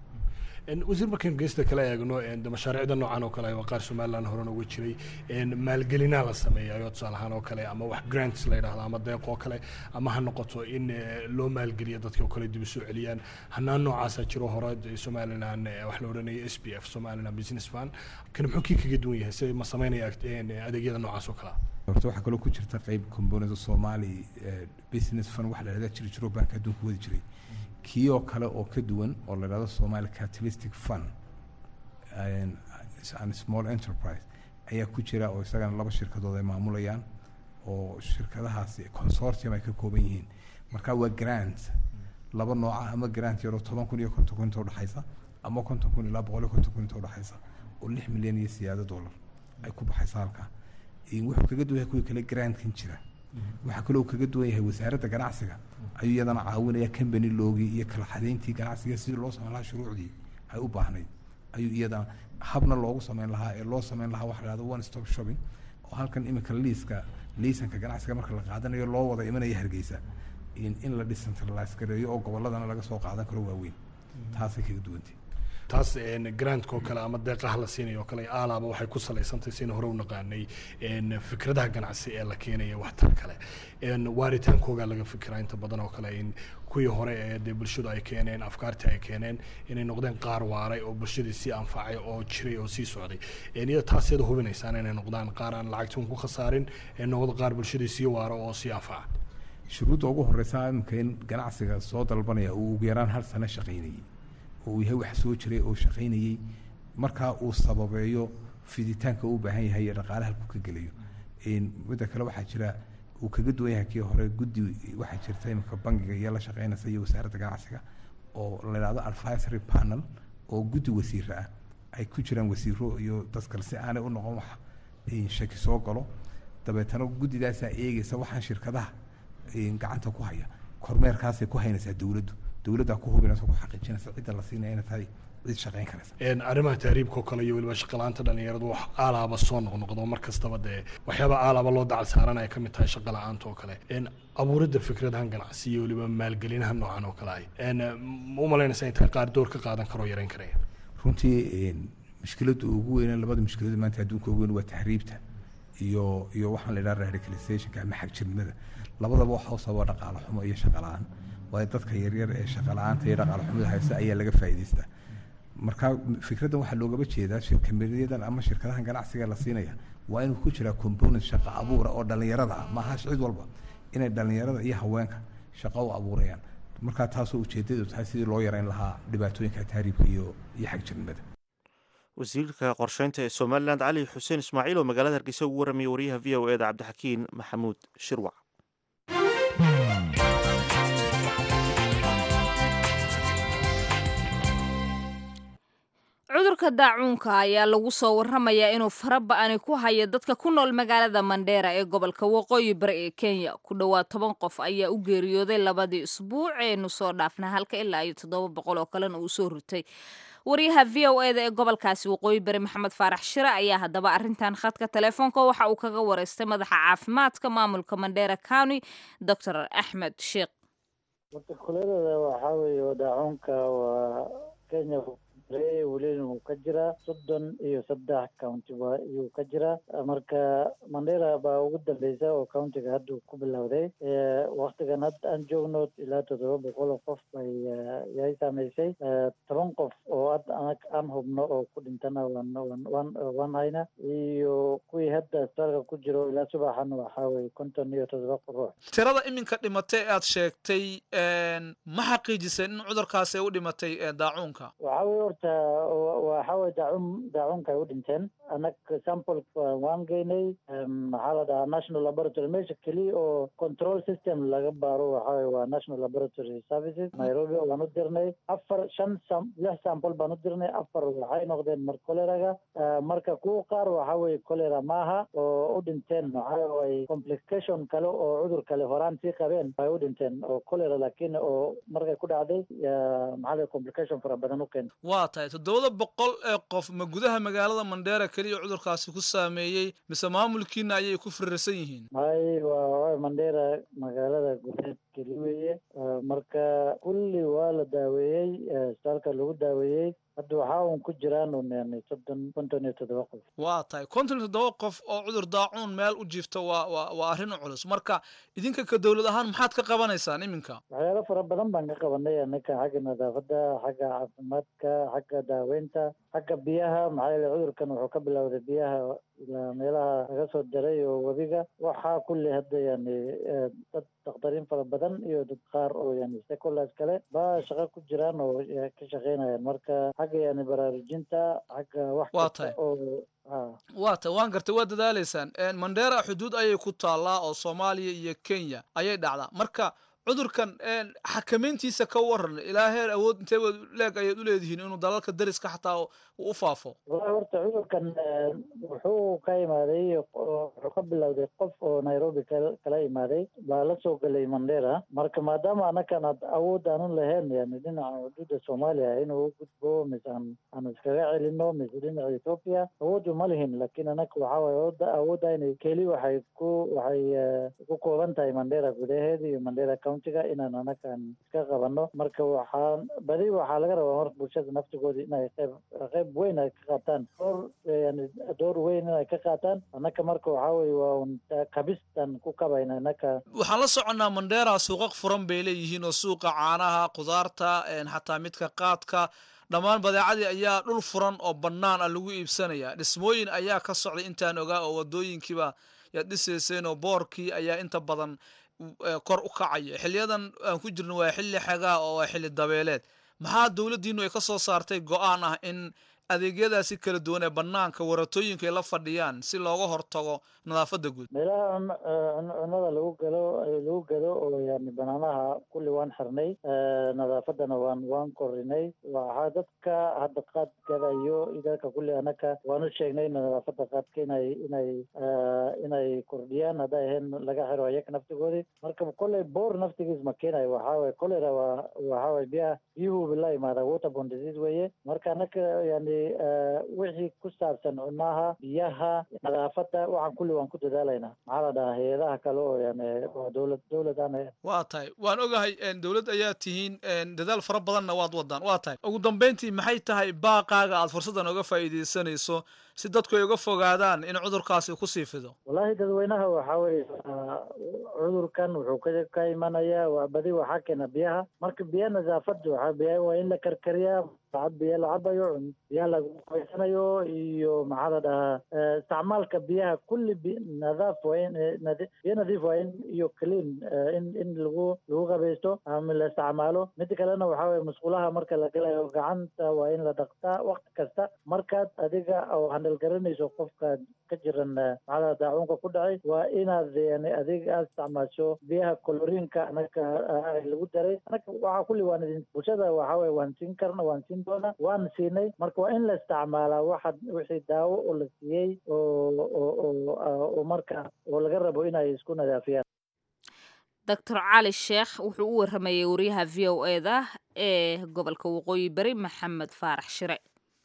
wasiir markaynu geesta kala eegno mashaariicda noocan oo kale waa qaar somaliland horena uga jiray maalgelinaa la sameeyayo tusaale ahaan oo kale ama wax grants la yidhahdo ama deeq oo kale ama ha noqoto in loo maalgeliyo dadka oo kale dib u soo celiyaan hanaan noocaasaa jiro hore somaliland wax la odhanaya s p f somaliland business fund kan muxuu kii kaga duwan yahay si ma sameynaya adeegyada noocaas oo kalea horta waxaa kaloo ku jirta qeyb component somali business fund waxa la yidhahda jiri jiro baanka adduunka wadi jiray kii oo kale oo ka duwan oo la yidhahdo somali catalystic fund and small enterprise ayaa ku jira oo isagana laba shirkadood ay maamulayaan oo shirkadahaasi consortium ay ka kooban yihiin marka waa grant laba nooca ama grant yaroo toban kun iyo konton kun inta udhexaysa ama konton kun ilaa boqol iyo konton kun inta udhexaysa oo lix milyan iyo siyaado dollar ay ku baxaysa halkaa wuxuu kaga duwan yahay kuwii kale grantkan jira waxaa kaloo kaga duwan yahay wasaaradda ganacsiga ayuu iyadana caawinaya company loogii iyo kala xadeyntii ganacsiga sidii loo samayn lahaa shuruucdii ay u baahnayd ayuu iyadana habna loogu samayn lahaa ee loo samayn lahaa waxa la one stop shopping oo halkan iminka liiska liisanka ganacsiga marka la qaadanayo loo wada imanaya hargeysa in in la decentralize gareeyo oo gobolladana laga soo qaadan karo waaweyn taasay kaga duwantay taas grantka oo kale ama deeqaha la siinayo oo kale aalaaba waxay ku salaysantahay sina hore u naqaanay fikradaha ganacsi ee la keenaya waxtar kale waaritaankoogaa laga fikiraa inta badan oo kale in kuwii hore ee dee bulshadu ay keeneen afkaartii ay keeneen inay noqdeen qaar waaray oo bulshadii sii anfacay oo jiray oo sii socday iyada taaseeda hubinaysaan inay noqdaan qaar aan lacagtuun ku khasaarin ee noqdo qaar bulshadii sii waaro oo sii anfaca shuruudda ugu horeysa iminka in ganacsiga soo dalbanaya uu ugu yaraan hal sano shaqaynayay oo uu yahay wax soo jiray oo shaqaynayey markaa uu sababeeyo fiditaanka uu baahan yahay iyo dhaqaalaha halku ka gelayo midda kale waxaa jira uu kaga duwan yahay kii hore guddi waxaa jirta iminka bangiga iyo la shaqaynaysa iyo wasaaradda ganacsiga oo la yidhahdo advisory panel oo guddi wasiiro ah ay ku jiraan wasiiro iyo dad kale si aanay u noqon wax shaki soo galo dabeetana guddidaasaa eegaysa waxaan shirkadaha gacanta ku haya kormeerkaasay ku haynaysaa dowladdu dowladdaa ku hubinaysa ku xaqiijinaysa cidda la siinaya inay tahay cid shaqayn karaysa arrimaha tahriibka oo kale iyo weliba shaqalaanta dhalinyaradu wax aalaaba soo noqnoqdo mar kastaba dee waxyaaba aalaaba loo dacal saaran ay ka mid tahay shaqa la-aanta oo kale abuuridda fikradahan ganacsi iyo weliba maalgelinaha noocan oo kale ay ma u malaynaysa in tahay qaar door ka qaadan karoo yareyn karaya runtii mushkiladda ugu weyn labada mushkilada maanta adduunka ugu weyn waa tahriibta iyo iyo waxaan la yidhaha radicalizationka ama xagjirnimada labadaba waxa u sababa dhaqaale xumo iyo shaqa la-aan waayo dadka yaryar ee shaqa la-aanta iyo dhaqaale xumada haysta ayaa laga faa'iidaystaa marka fikraddan waxaa loogaba jeedaa shirkameriyadan ama shirkadahan ganacsiga la siinaya waa inuu ku jiraa component shaqo abuura oo dhallinyarada ah maaha cid walba inay dhallinyarada iyo haweenka shaqo u abuurayaan markaa taasoo ujeedadu tahay sidii loo yareyn lahaa dhibaatooyinka tahriibka iyo iyo xagjirnimada wasiirka qorsheynta ee somalilan cali xuseen ismaaciil oo magaalada hargeysa ugu warramiyay wariyaha v o eda cabdixakiin maxamuud shirwac cudurka daacuunka ayaa lagu soo warramayaa inuu faraba-ani ku hayo dadka ku nool magaalada mandheera ee gobolka waqooyi bari ee kenya ku dhowaad toban qof ayaa u geeriyooday labadii isbuuc eenu soo dhaafna halka ilaa iyo toddoba boqol oo kalena uu soo ritay wariyaha v o eda ee gobolkaasi waqooyi bari maxamed faarax shire ayaa haddaba arrintan khadka telefoonka waxa uu kaga wareystay madaxa caafimaadka maamulka mandheera county dor axmed sheekh kuleelada waxaa weeye daacuunka waa kenya welina wuu ka jiraa soddon iyo saddex county ba iyuu ka jiraa marka mandera baa ugu dambeysa oo countiga hadda ku bilowday waktigan hadda aan joogno ilaa toddoba boqol oo qof bay yay saameysay toban qof oo hadda anag aan hubno oo ku dhintana waan waan waan hayna iyo kuwii hadda isbitaalka ku jiro ilaa subaxan waxaa weye konton iyo toddoba ruux tirada iminka dhimatay aad sheegtay ma xaqiijisay in cudurkaasi ay u dhimatay daacuunka waxaa weye horta waxaa weye daacun daacunka ay u dhinteen anag sample waan geynay maxaa la dhahaa national laboratory meesha keliya oo control system laga baaro waxaa weye waa national laboratory services nairobi waan u dirnay afar shan sam lix sample baan u dirnay afar waxay noqdeen mar choleraga marka kuwa qaar waxaa weye cholera maaha oo u dhinteen maxaa waye complication kale oo cudur kale horaan sii qabeen ay u dhinteen oo cholera laakiin oo markay ku dhacday maxaa la complication fara badan u keenta waa tahay toddobada boqol ee qof ma gudaha magaalada mandheera keliya cudurkaasi ku saameeyey mise maamulkiina ayay ku firirsan yihiin may waa mandheera magaalada gudeed keli weeye marka kulli waa la daaweeyey isbitaalka lagu daaweeyey hadda waxaa un ku jiraan un yani soddon konton iyo toddoba qof waa tahay konton iyo toddoba qof oo cudur daacuun meel u jiifta waa waa waa arrin culus marka idinka ka dowlad ahaan maxaad ka qabanaysaan iminka waxyaalo fara badan baan ka qabanay anaka xagga nadaafadda xagga caafimaadka xagga daaweynta xagga biyaha maxaa yeele cudurkan wuxuu ka bilowday biyaha ilaa meelaha laga soo daray oo webiga waxaa kulli hadda yani dad dakhtariin fara badan iyo dad qaar oo yani stakeholders kale baa shaqo ku jiraan oo ka shaqeynayaan marka xagga yani baraarujinta xagga wax kasta oo waa tahay waan gartay waa dadaaleysaan mandheera xuduud ayay ku taallaa oo soomaaliya iyo kenya ayay dhacdaa marka cudurkan xakamayntiisa ka waran ilaa heer awood intee leeg ayaad u leedihiin inuu dalalka dariska xataa u faafo wallahi horta cudurkan wuxuu ka imaaday wuxuu ka bilowday qof oo nairobi kala imaaday baa la soo gelay mandera marka maadaama anakan ad awood aanu lahayn yani dhinaca xuduudda soomaaliya inuu u gudbo mise aan aan iskaga celino mise dhinaca ethoopia awoodu ma lihin laakiin anaka waxaa waye awoodda awoodayna keli waxay ku waxay ku kooban tahay mandera gudaheeda iyo mandera countiga inaan anakan iska qabano marka waxaan badi waxaa laga rabaa marka bulshada naftigooda inay qayb qayb weyn ay ka qaataan door yani door weyn inay ka qaataan anaka marka waxaa weye waa un kabistan ku kabayna anaka waxaan la soconnaa mandheera suuqaq furan bay leeyihiin oo suuqa caanaha khudaarta xataa midka qaadka dhammaan badeecadii ayaa dhul furan oo bannaan ah lagu iibsanaya dhismooyin ayaa ka socday intaan ogaa oo wadooyinkiiba yaad dhisayseen oo boorkii ayaa inta badan kor u kacaya xiliyadan aan ku jirno waa xilli xagaa oo waa xilli dabeeleed maxaa dowladdiinu ay ka soo saartay go-aan ah in adeegyadaasi kala duwan ee banaanka waratooyinka ay la fadhiyaan si looga hortago nadaafadda guud meelaha cunada lagu galo lagu gado oo yani banaanaha kulli waan xirnay nadaafadana waan waan korinay waxaa dadka hadda qaad gadayo dadka kulli anaka waan u sheegnay nadaafadda qaadka inay inay inay kordhiyaan hadday ahayn laga xiro ayaga naftigoodii marka kolley boor naftigiis ma keenayo waxaa waye cholera waa waxaa waye biyaha biyuhu la imaada waterborne disease weeye marka anaka yani wixii ku saabsan cunaha biyaha nadaafadda waxaan kulli waan ku dadaalaynaa maxaa la dhahaa hay-adaha kale oo yani oo dowlad dowlad aan waa tahay waan ogahay dowlad ayaa tihiin dadaal fara badanna waad wadaan waa tahay ugu dambeyntii maxay tahay baaqaaga aad fursaddan oga faa'iidaysanayso si dadku ay uga fogaadaan in cudurkaasi ku sii fido wallahi dad dadweynaha waxaa weye cudurkan wuxuu ka ka imanaya waa badi waxaa keena biyaha marka biya nadaafad waxaa biya waa in la karkariyaa sacad biyo la cabayo biyaha lagu qabaysanayo iyo maxaa la dhahaa isticmaalka biyaha kulli bi nadaaf waa in biyo nadiif waa in iyo clean in in lagu lagu qabaysto ama la isticmaalo mida kalena waxaa weye musqulaha marka la galayo gacanta waa in la dhaqtaa waqti kasta markaad adiga oo handal garanayso qofka ka jiran maxaa la daacuunka ku dhacay waa inaad yani adiga aad isticmaasho biyaha coloriinka anaga lagu daray anaga waxaa kulli waan idin bulshada waxaa weye waan siin karna waan siin doona waan siinay marka waa in la isticmaalaa waxa wixii daawo oo la siiyey oo oo oo marka oo laga rabo inay isku nadaafiyaan doctor cali sheekh wuxuu u waramayey wariyaha v o e da ee gobolka waqooyi bari maxamed faarax shire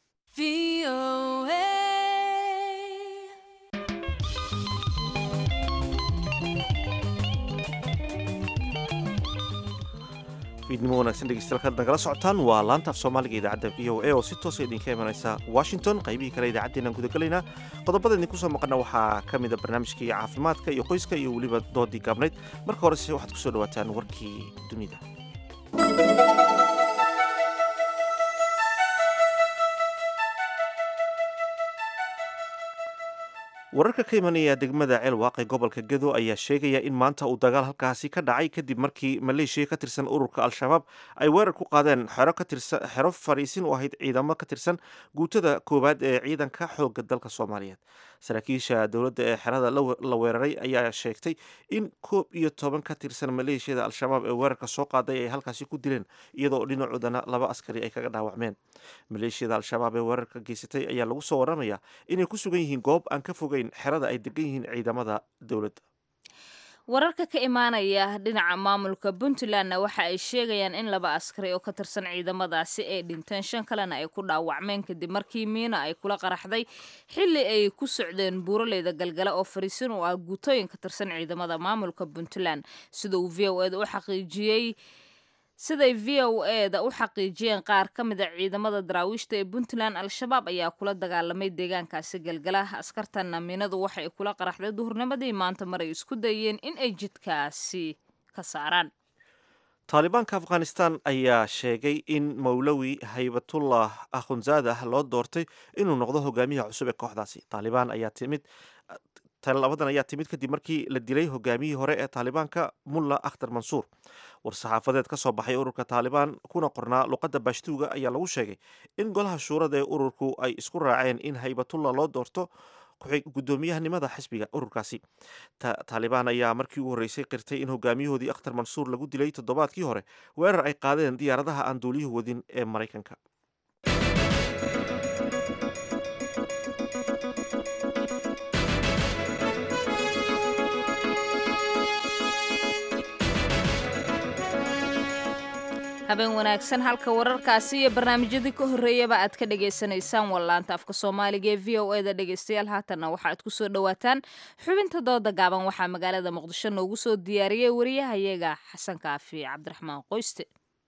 fiidnimo wanaagsan dhegeystayaal kaad nagala socotaan waa laanta af soomaaliga idaacadda v o a oo si toosa idinka imanaysa washington qaybihii kale idaacaddeenaan gudagelaynaa qodobada idinku soo maqana waxaa ka mida barnaamijkii caafimaadka iyo qoyska iyo weliba doodii gaabnayd marka horese waxaad kusoo dhawaataan warkii dunida wararka ka imanaya degmada ceelwaaq ee gobolka gedo ayaa sheegaya in maanta uu dagaal halkaasi ka dhacay kadib markii maleeshiya ka tirsan ururka al-shabaab ay weerar ku qaadeen xero katirsan xero fariisin u ahayd ciidamo ka tirsan guutada koowaad ee ciidanka xoogga dalka soomaaliyeed saraakiisha dowladda ee xerada la weeraray ayaa sheegtay in koob iyo toban ka tirsan maleeshiyada al-shabaab ee weerarka soo qaaday ay halkaasi ku dileen iyadoo dhinacoodana laba askari ay kaga dhaawacmeen maleeshiyada al-shabaab ee weerarka geysatay ayaa lagu soo waramayaa inay ku sugan yihiin goob aan ka fogeyn xerada ay degan yihiin ciidamada dowladda wararka ka imaanaya dhinaca maamulka puntlandna waxa ay sheegayaan in laba askari oo ka tirsan ciidamadaasi ay dhinteen shan kalena ay ku dhaawacmeen kadib markii miina ay kula qaraxday xilli ay ku socdeen buuraleyda galgala oo fariisin u ah guutooyin ka tirsan ciidamada maamulka puntland sida uu v o eda u xaqiijiyey siday v o e da u xaqiijiyeen qaar ka mid a ciidamada daraawiishta ee puntland al-shabaab ayaa kula dagaalamay deegaankaasi galgala askartanna miinadu waxay kula qaraxday duhurnimadii maanta mar ay isku dayeen in ay jidkaasi ka saaraan taalibaanka afghanistan ayaa sheegay in mawlawi haybatullah akhunzaadah loo doortay inuu noqdo hogaamiyaha cusub ee kooxdaasi taalibaan ayaa timid labadan ayaa timid kadib markii la dilay hogaamiyihii hore ee taalibaanka mulla akhtar mansuur war-saxaafadeed ka soo baxay ururka taalibaan kuna qornaa luqadda baashtuuga ayaa lagu sheegay in golaha shuurada ee ururku ay isku raaceen in haybatullah loo doorto gudoomiyahanimada xisbiga ururkaasi taalibaan ayaa markii ugu horreysay qirtay in hogaamiyahoodii akhtar mansuur lagu dilay toddobaadkii hore weerar ay qaadeen diyaaradaha aan duuliyuhu wadin ee maraykanka habeen wanaagsan halka wararkaasi iyo barnaamijyadii ka horreeyaba aad ka dhagaysanaysaan wallaanta afka soomaaliga ee v o e da dhegaystayaal haatanna waxa aad ku soo dhowaataan xubinta dooda gaaban waxaa magaalada muqdisho noogu soo diyaariyey wariyahayaga xasan kaafi cabdiraxmaan qoyste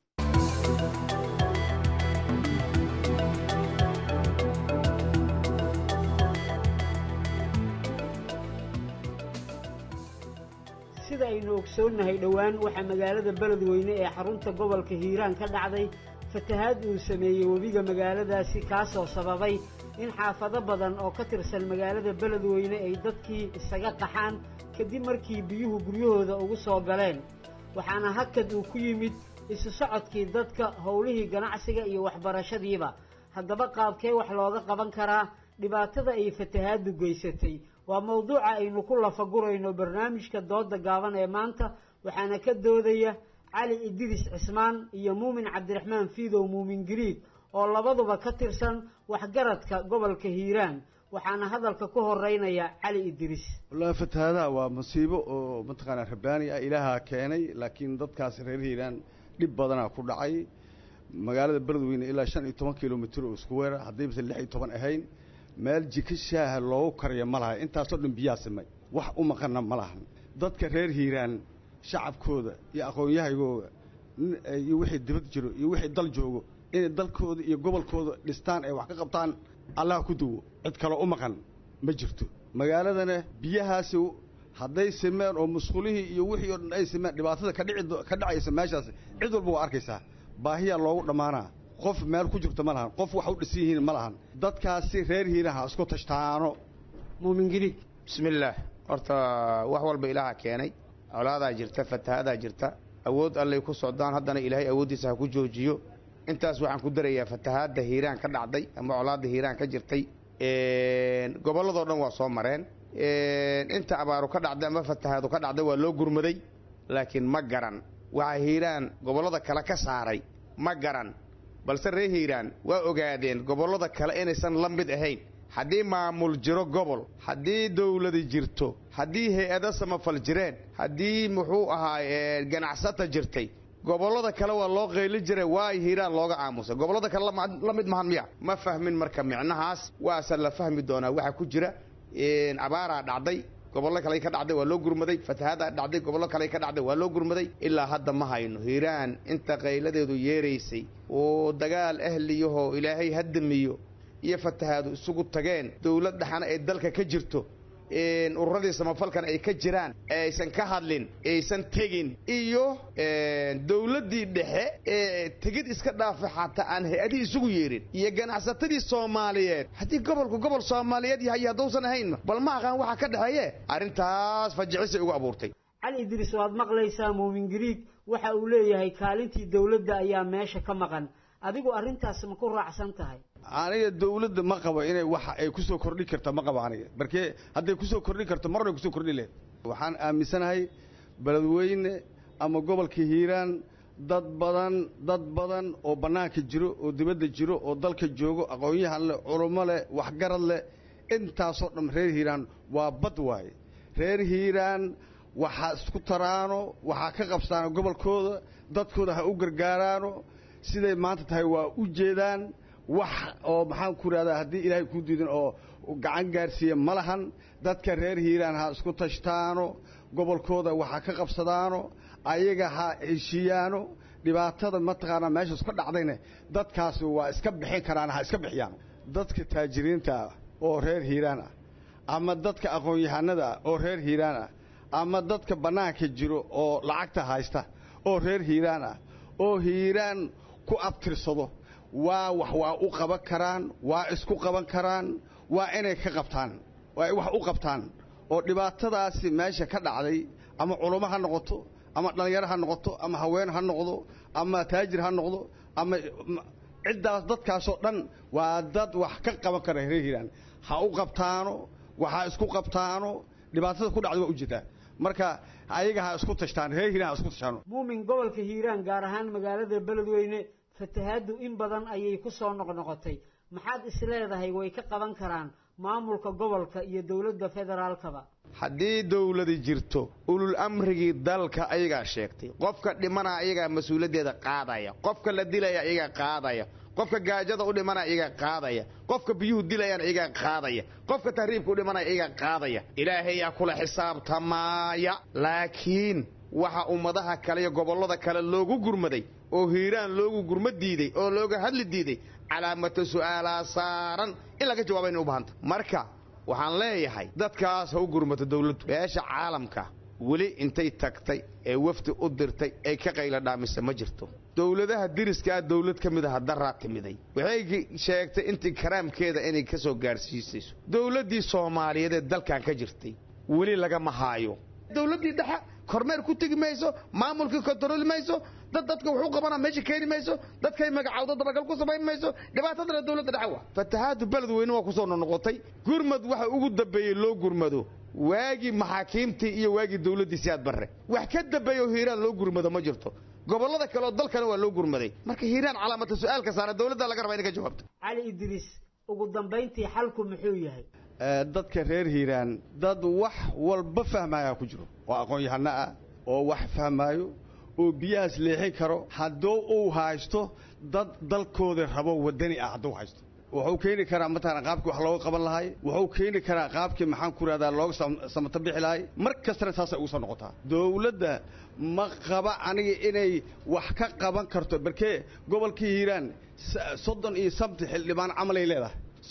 sida aynu ogsoonnahay dhowaan waxaa magaalada beledweyne ee xarunta gobolka hiiraan ka dhacday fatahaad uu sameeyey webiga magaaladaasi kaasoo sababay in xaafado badan oo ka tirsan magaalada beledweyne ay dadkii isaga qaxaan kadib markii biyuhu guryahooda ugu soo galeen waxaana hakad uu ku yimid isu socodkii dadka howlihii ganacsiga iyo waxbarashadiiba haddaba qaabkee wax looga qaban karaa dhibaatada ay fatahaaddu geysatay waa mawduuca aynu ku lafagurayno barnaamijka dooda gaaban ee maanta waxaana ka doodaya cali idris cismaan iyo muumin cabdiraxmaan fiidow muumin giriig oo labaduba ka tirsan waxgaradka gobolka hiiraan waxaana hadalka ku horeynaya cali idris wallaahi fatahaadaha waa musiibo oo mataqaanaa rabbaani ah ilaaha keenay laakiin dadkaas reer hiiraan dhib badanaa ku dhacay magaalada beledweyne ilaa shan iyo toban kilomitr oo isku weera haddaybasan lix iyo toban ahayn meel jika shaaha loogu kariyo ma laha intaasoo dhan biyaa simay wax u maqanna ma lahan dadka reer hiiraan shacabkooda iyo aqoon-yahagooda iyo wixii dibad jiro iyo wixii dal joogo inay dalkooda iyo gobolkooda dhistaan ay wax ka qabtaan allah ku duwo cid kaloo u maqan ma jirto magaaladana biyahaasi hadday simeen oo musqulihii iyo wixii oo dhan ay simeen dhibaatada ka dhici ka dhacaysa meeshaas cid walba waa arkaysaa baahiyaa loogu dhammaanaa qof meel ku jirto ma lahan qof wax u dhisan yihiin ma lahan dadkaasi reer hiiraha isku tashtaano muumin girig bismillaah horta wax walba ilaaha keenay colaadaa jirta fatahadaa jirta awood allay ku socdaan haddana ilaahay awooddiisa ha ku joojiyo intaas waxaan ku darayaa fatahaadda hiiraan ka dhacday ama colaadda hiiraan ka jirtay gobolladoo dhan waa soo mareen inta abaaru ka dhacday ama fatahaadu ka dhacday waa loo gurmaday laakiin ma garan waxaa hiiraan gobollada kale ka saaray ma garan balse reer hiiraan waa ogaadeen gobollada kale inaysan la mid ahayn haddii maamul jiro gobol haddii dawladi jirto haddii hay-ado samafal jireen haddii muxuu ahaa ganacsata jirtay gobollada kale waa loo qayli jiray waa hiiraan looga aamusay gobollada kale la mid mahan miya ma fahmin marka micnahaas waase la fahmi doonaa waxa ku jira abaaraa dhacday gobollo kale ka dhacday waa loo gurmaday fatahaada dhacday gobollo kale ka dhacday waa loo gurmaday ilaa hadda ma hayno hiiraan inta qayladeedu yeeraysay oo dagaal ahliyahoo ilaahay haddamiyo iyo fatahaadu isugu tageen dowlad dhaxana ay dalka ka jirto ururadii samafalkan ay ka jiraan aysan ka hadlin aysan tegin iyo dowladdii dhexe ee tegid iska dhaafay xataa aan hay-adihii isugu yeerin iyo ganacsatadii soomaaliyeed haddii gobolku gobol soomaaliyeed yahay haddousan ahayn bal ma aqaan waxa ka dhexeeye arrintaas fajicisay ugu abuurtay cali idriis waad maqlaysaa muumin gariig waxa uu leeyahay kaalintii dowladda ayaa meesha ka maqan adigu arrintaas ma ku raacsan tahay aniga dawladda ma qabo inay waxa ay ku soo kordhin karto ma qabo aniga markee hadday ku soo kordhin karto marnay kusoo kordhin lahayd waxaan aaminsanahay beledweyne ama gobolka hiiraan dad badan dad badan oo bannaanka jiro oo dibadda jiro oo dalka joogo aqoon-yahan leh culummo leh waxgarad leh intaasoo dhan reer hiiraan waa bad waaye reer hiiraan waxaa isku taraano waxaa ka qabsaano gobolkooda dadkooda ha u gargaaraano siday maanta tahay waa u jeedaan wax oo maxaan ku rahdaa haddii ilaahay kuu diidin oo gacan gaarsiiya ma lahan dadka reer hiiraan ha isku tashtaano gobolkooda waxaa ka qabsadaano ayaga ha heshiiyaano dhibaatada mataqaanaa meeshaas ka dhacdayne dadkaasi waa iska bixin karaan ha iska bixiyaan dadka taajiriinta ah oo reer hiiraan ah ama dadka aqoon-yahanada ah oo reer hiiraan ah ama dadka bannaanka jiro oo lacagta haysta oo reer hiiraan ah oo hiiraan ku abtirsado waa wax waa u qaban karaan waa isku qaban karaan waa inay ka qabtaan waa ay wax u qabtaan oo dhibaatadaasi meesha ka dhacday ama culummo ha noqoto ama dhallinyaro ha noqoto ama haween ha noqdo ama taajir ha noqdo ama ciddaas dadkaasoo dhan waa dad wax ka qaban kara reer hiiraan ha u qabtaano waxaa isku qabtaano dhibaatada ku dhacda waa u jirtaa marka ayaga ha isku tashtaan reer hiiraan ha isku tashtaano muumin gobolka hiiraan gaar ahaan magaalada beledweyne fatahaaddu in badan ayay ku soo noqnoqotay maxaad isleedahay way ka qaban karaan maamulka gobolka iyo dowladda federaalkaba haddii dowladi jirto ulul amrigii dalka ayagaa sheegtay qofka dhimana ayagaa mas-uuliyaddeeda qaadaya qofka la dilaya ayagaa qaadaya qofka gaajada u dhimana iyagaa qaadaya qofka biyuhu dilayaan iyagaa qaadaya qofka tahriibka u dhimanaya iyagaa qaadaya ilaahayaa kula xisaabtamaaya laakiin waxa ummadaha kale iyo gobollada kale loogu gurmaday oo hiiraan loogu gurma diiday oo looga hadli diiday calaamata su'aalaa saaran in laga jawaabayna u bahanta marka waxaan leeyahay dadkaas ha u gurmato dowladdu beesha caalamka weli intay tagtay ee wafdi u dirtay ay ka qayla dhaamisa ma jirto dowladaha diriskaa dowlad ka mid aha daraa timiday waxay sheegtay intii karaamkeeda inay ka soo gaadhsiisayso dowladdii soomaaliyeed ee dalkan ka jirtay weli lagama haayo dowladdii dhexe kormeer ku tegi mayso maamulkii kontarooli mayso dad dadka wuxuu qabana meesha keeni mayso dadkay magacawdo dabagal ku samayn mayso dhibaatadana dowladda dhexe waa fatahaadu beledweyne waa kusoo noqnoqotay gurmad waxa ugu dambeeyey loo gurmado waagii maxaakiimtii iyo waagii dowladdii siyaad barre wax ka dambeeya oo hiiraan loo gurmado ma jirto gobollada kale oo dalkana waa loo gurmaday marka hiiraan calaamata su-aalka saara dowladda laga rabaa inay ka jawaabto cali idriis ugu dambayntii xalku muxuu yahay dadka reer hiiraan dad wax walba fahmaayaa ku jiro oo aqoon-yahano ah oo wax fahmaayo oo biyahaas leexin karo hadduu uu haysto dad dalkooda rabo wadani ah hadduu haysto wuxuu keeni karaa mataqana qaabkii wax looga qaban lahay wuxuu keeni karaa qaabkii maxaan ku rahdaa looga samato bixi lahay mar kastana saasay ugu soo noqotaa dowladda ma qaba aniga inay wax ka qaban karto barkee gobolkii hiiraan soddon iyo sabti xildhibaan camalay leedahay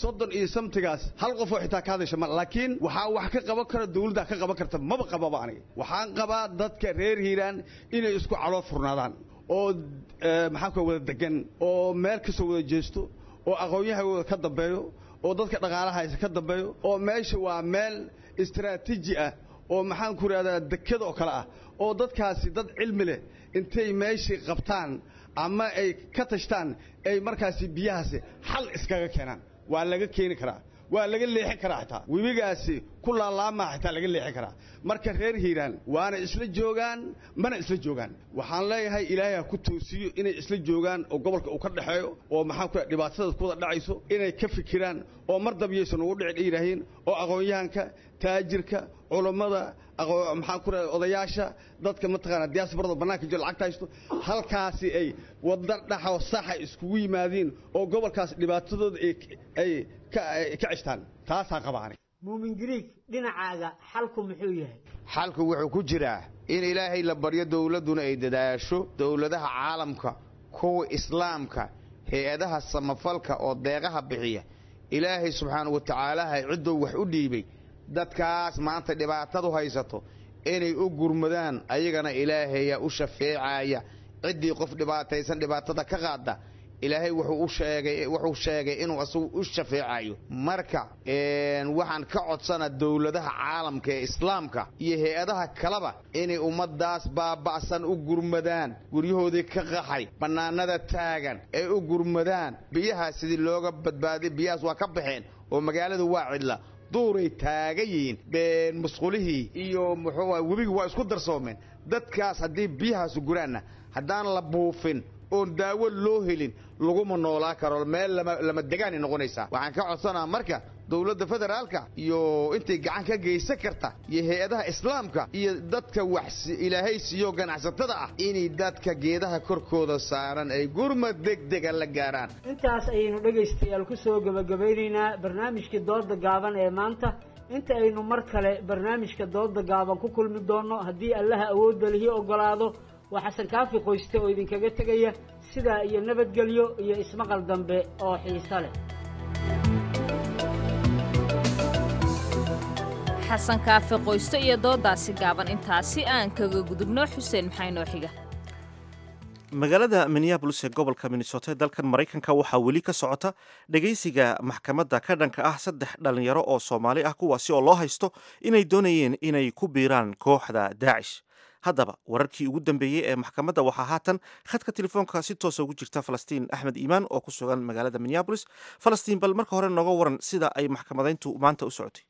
soddon iyo samtigaas hal qof oo xitaa ka hadasha ma laakiin waxaa wax ka qaban kara dawladda ka qaban karta maba qababa aniga waxaan qabaa dadka reer hiiraan inay isku caloo furnaadaan oo maxaan ku wada degan oo meel kasoo wada jeesto oo aqoon-yahagooda ka dambeeyo oo dadka dhaqaalahaysa ka dambeeyo oo meesha waa meel istaraatiiji ah oo maxaan ku idhahdaa dekada oo kale ah oo dadkaasi dad cilmi leh intay meeshii qabtaan ama ay ka tashtaan ay markaasi biyahaasi xal iskaga keenaan waa laga keeni karaa waa laga leexin karaa xitaa webigaasi ku laalaamaa xitaa laga leexin karaa marka reer hiiraan waana isla joogaan mana isla joogaan waxaan leeyahay ilaahay ha ku toosiyo inay isla joogaan oo gobolka uu ka dhexeeyo oo maxaan ku dhibaatada kuwada dhacayso inay ka fikiraan oo mar dabyaysan ugu dhici yidhaahiin oo aqoon-yahanka taajirka culammada maxaan ku rahay odayaasha dadka mataqaana diaasbarada bannaanka jiro lacagta haysto halkaasi ay wadda dhaxo saxa iskugu yimaadiin oo gobolkaas dhibaatadooda ay ka ceshtaan taasaan qaba aniga muumin griig dhinacaaga xalku muxuu yahay xalku wuxuu ku jiraa in ilaahay la baryo dowladduna ay dadaasho dowladaha caalamka kuwa islaamka hay-adaha samafalka oo deeqaha bixiya ilaahay subxaanau wa tacaalaha ciddou wax u dhiibay dadkaas maanta dhibaatadu haysato inay u gurmadaan ayagana ilaahaya u shafeecaya ciddii qof dhibaataysan dhibaatada ka qaada ilaahay wuxuu u sheegay wuxuu sheegay inuu asagu u shafeecayo marka waxaan ka codsana dowladaha caalamka ee islaamka iyo hay-adaha kaleba inay ummadaas baaba'san u gurmadaan guryahoodii ka qaxay bannaanada taagan ay u gurmadaan biyahaas sidii looga badbaadiy biyahaas waa ka baxeen oo magaaladu waa cidla duuray taagan yihiin musqulihii iyo muxuu webigi waa isku darsoomeen dadkaas haddii biyahaasu guraanna haddaan la buufin oon daawo loo helin laguma noolaa karo meel lama degaanay noqonaysaa waxaan ka codsanaa marka dowladda federaalka iyo intay gacan ka geysan karta iyo hay-adaha islaamka iyo dadka wax ilaahay siiyo ganacsatada ah inay dadka geedaha korkooda saaran ay gurmad degdega la gaaraan intaas ayaynu dhegaystayaal ku soo gebagabaynaynaa barnaamijkii dooda gaaban ee maanta inta aynu mar kale barnaamijka dooda gaaban ku kulmi doonno haddii allaha awoodda lihi oggolaado waa xasan kaafi qoyste oo idinkaga tegaya sidaa iyo nabadgelyo iyo ismaqal dambe oo xiiso leh xasan kaafi qoysto iyo doodaasi gaaban intaasi aan kaga gudubno xuseen maxaa inoo xiga magaalada minneabolis ee gobolka minnesota ee dalkan maraykanka waxaa weli ka socota dhegaysiga maxkamadda ka dhanka ah saddex dhallinyaro oo soomaali ah kuwaasi oo loo haysto inay doonayeen inay ku biiraan kooxda daacish haddaba wararkii ugu dambeeyey ee maxkamadda waxaa haatan khadka telefoonka si toosa ugu jirta falastiin axmed iimaan oo ku sugan magaalada minneabolis falastiin bal marka hore nooga waran sida ay maxkamadayntu maanta u socotay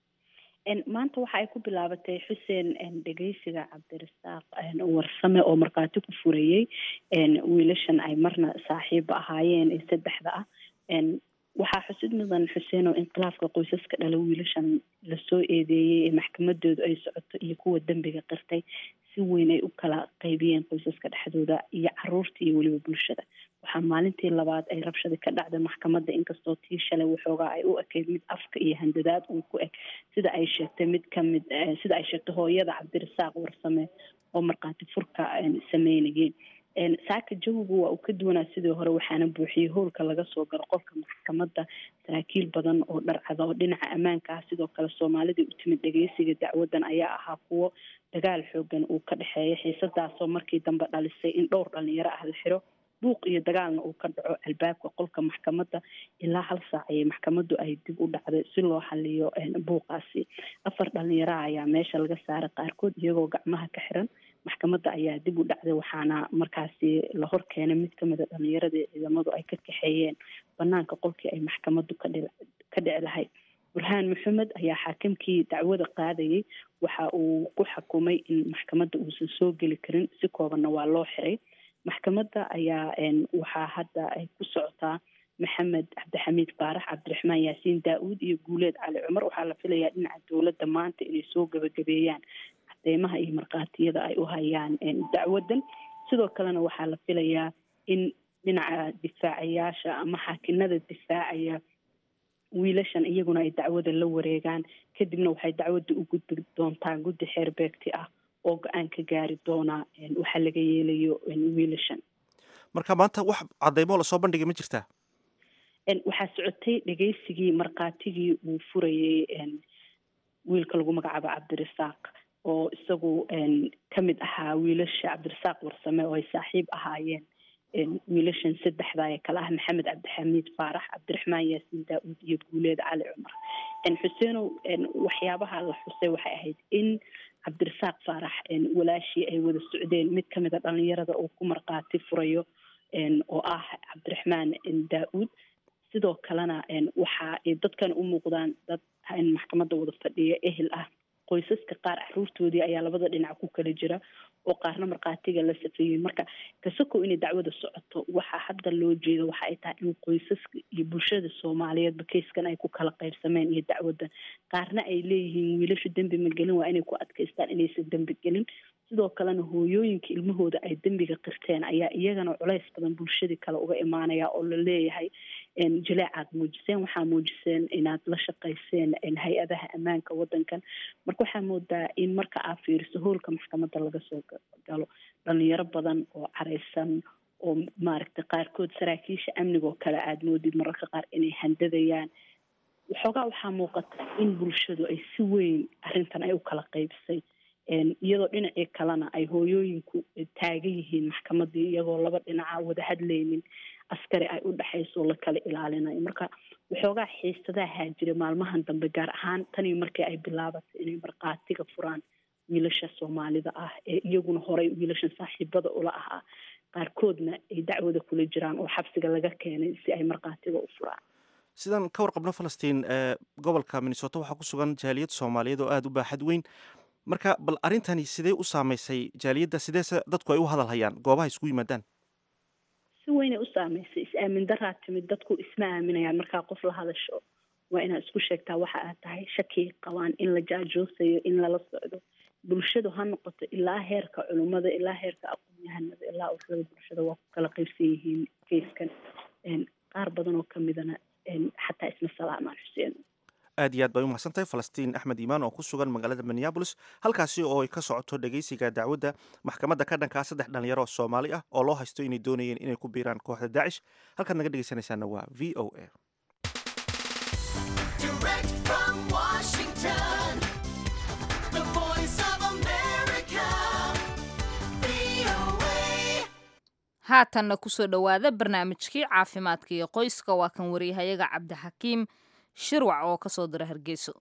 maanta waxa ay ku bilaabatay xuseen dhegeysiga cabdirasaaq warsame oo markhaati ku furayey wiilashan ay marna saaxiibo ahaayeen ee saddexda ah waxaa xusid mudan xuseen oo inqilaafka qoysaska dhala wiilashan lasoo eedeeyey ee maxkamadoodu ay socoto iyo kuwa dembiga qirtay si weyn ay u kala qaybiyeen qoysaska dhexdooda iyo caruurta iyo weliba bulshada waxaa maalintii labaad ay rabshadi ka dhacday maxkamadda inkastoo tii shalay waxoogaa ay u ekeyd mid afka iyo handadaad uu ku eg sida ay sheegtay mid kamid sida ay sheegtay hooyada cabdirasaaq warsame oo markhaati furka sameynayay saaka jawigu waa uu ka duwanaa sidii hore waxaana buuxiyey howlka laga soo galo qofka maxkamadda saraakiil badan oo dharcada oo dhinaca ammaanka ah sidoo kale soomaalidii u timid dhegeysiga dacwadan ayaa ahaa kuwo dagaal xoogan uu ka dhexeeya xiisadaasoo markii dambe dhalisay in dhowr dhalinyaro ah la xiro buuq iyo dagaalna uu ka dhaco albaabka qolka maxkamadda ilaa hal saac ayay maxkamaddu ay dib u dhacday si loo xaliyo buuqaasi afar dhalinyaraha ayaa meesha laga saaray qaarkood iyagoo gacmaha ka xiran maxkamadda ayaa dib u dhacday waxaana markaasi la hor keenay mid kamid a dhalinyaradii ciidamadu ay ka kaxeeyeen banaanka qolkii ay maxkamaddu ka dhi ka dhici lahayd burhaan maxamed ayaa xaakimkii dacwada qaadayay waxa uu ku xukumay in maxkamadda uusan soo geli karin si koobanna waa loo xiray maxkamadda ayaa waxaa hadda ay ku socotaa maxamed cabdixamiid baarax cabdiraxmaan yaasiin daa-uud iyo guuleed cali cumar waxaa la filayaa dhinaca dowladda maanta inay soo gabagabeeyaan cadeymaha iyo markhaatiyada ay u hayaan dacwadan sidoo kalena waxaa la filayaa in dhinaca difaacayaasha ama xaakinada difaacaya wiilashan iyaguna ay dacwada la wareegaan kadibna waxay dacwadda u gudbi doontaa guddi xeer beegti ah oo go-aan ka gaari doona waxaa laga yeelayo wiilashan marka maanta wax cadeymo lasoo bandhigay ma jirtaa waxaa socotay dhegeysigii markhaatigii uu furayey wiilka lagu magacaabo cabdirasaaq oo isagu ka mid ahaa wiilasha cabdirasaaq warsame oo ay saaxiib ahaayeen wiilashan saddexda ee kale ah maxamed cabdixamiid faarax cabdiraxmaan yaasiin daa-uud iyo guuleed cali cumar xuseenow waxyaabaha la xusay waxay ahayd in cabdirasaaq faarax walaashii ay wada socdeen mid kamid a dhalinyarada uu ku markhaati furayo oo ah cabdiraxmaan daa-uud sidoo kalena waxa ay dadkan u muuqdaan dad maxkamadda wada fadhiya ehel ah qoysaska qaar caruurtoodii ayaa labada dhinac ku kala jira oo qaarna markhaatiga la safeeyey marka kasakow inay dacwada socoto waxaa hadda loo jeeda waxa ay tahay in qoysaska iyo bulshada soomaaliyeedba keyskan ay ku kala qaybsameen iyo dacwaddan qaarna ay leeyihiin wiilashu dembi ma gelin waa inay ku adkaystaan inaysan dembi gelin sidoo kalena hooyooyinka ilmahooda ay dembiga qirteen ayaa iyagana culays badan bulshadii kale uga imaanaya oo la leeyahay jileecaad muujiseen waxaa muujiseen inaad la shaqayseen hay-adaha ammaanka wadankan marka waxaa moodaa in marka aad fiiriso hoolka maxkamadda laga soo galo dhalinyaro badan oo careysan oo maaragtay qaarkood saraakiisha amnigoo kale aada moodid mararka qaar inay handadayaan waxoogaa waxaa muuqata in bulshadu ay si weyn arrintan ay u kala qaybsay iyadoo dhinacii kalena ay hooyooyinku taagan yihiin maxkamadii iyagoo laba dhinaca wada hadlaynin askari ay u dhexayso la kala ilaalinayo marka waxoogaa xiisadaha jira maalmahan dambe gaar ahaan tanii markii ay bilaabatay inay markhaatiga furaan wiilasha soomaalida ah ee iyaguna horey wiilashan saaxiibada ula ahaa qaarkoodna ay dacwada kula jiraan oo xabsiga laga keenay si ay markhaatiga u furaan sidaan ka warqabno falastiin gobolka minnesota waxaa ku sugan jaaliyad soomaaliyeed oo aada u baaxad weyn marka bal arrintani sidee u saameysay jaaliyadda sideese dadku ay u hadal hayaan goobaha isku yimaadaan si weynay u saameysay is-aamin daraa timid dadku isma aaminayaan markaa qof la hadasho waa inaad isku sheegtaa waxa aad tahay shaki qabaan in la jaajoosayo in lala socdo bulshadu ha noqoto ilaa heerka culummada ilaa heerka aqoon-yahanada ilaa ururada bulshada waa ku kala qaybsan yihiin keyskan qaar badan oo kamidana xataa isma salaamaan xuseen aad iyo aad bay u mahadsan tahay falastiin axmed iimaan oo ku sugan magaalada minneabolis halkaasi oo ay ka socoto dhegeysiga dacwadda maxkamadda ka dhankaa saddex dhalinyaro oo soomaali ah oo loo haysto inay doonayeen inay ku biiraan kooxda daacish halkaad naga dhegeysanaysaana waa v o a haatanna kusoo dhowaada barnaamijkii caafimaadka iyo qoyska waa kan wariyahayaga cabdixakiim shirwac oo ka soo dira hargeyso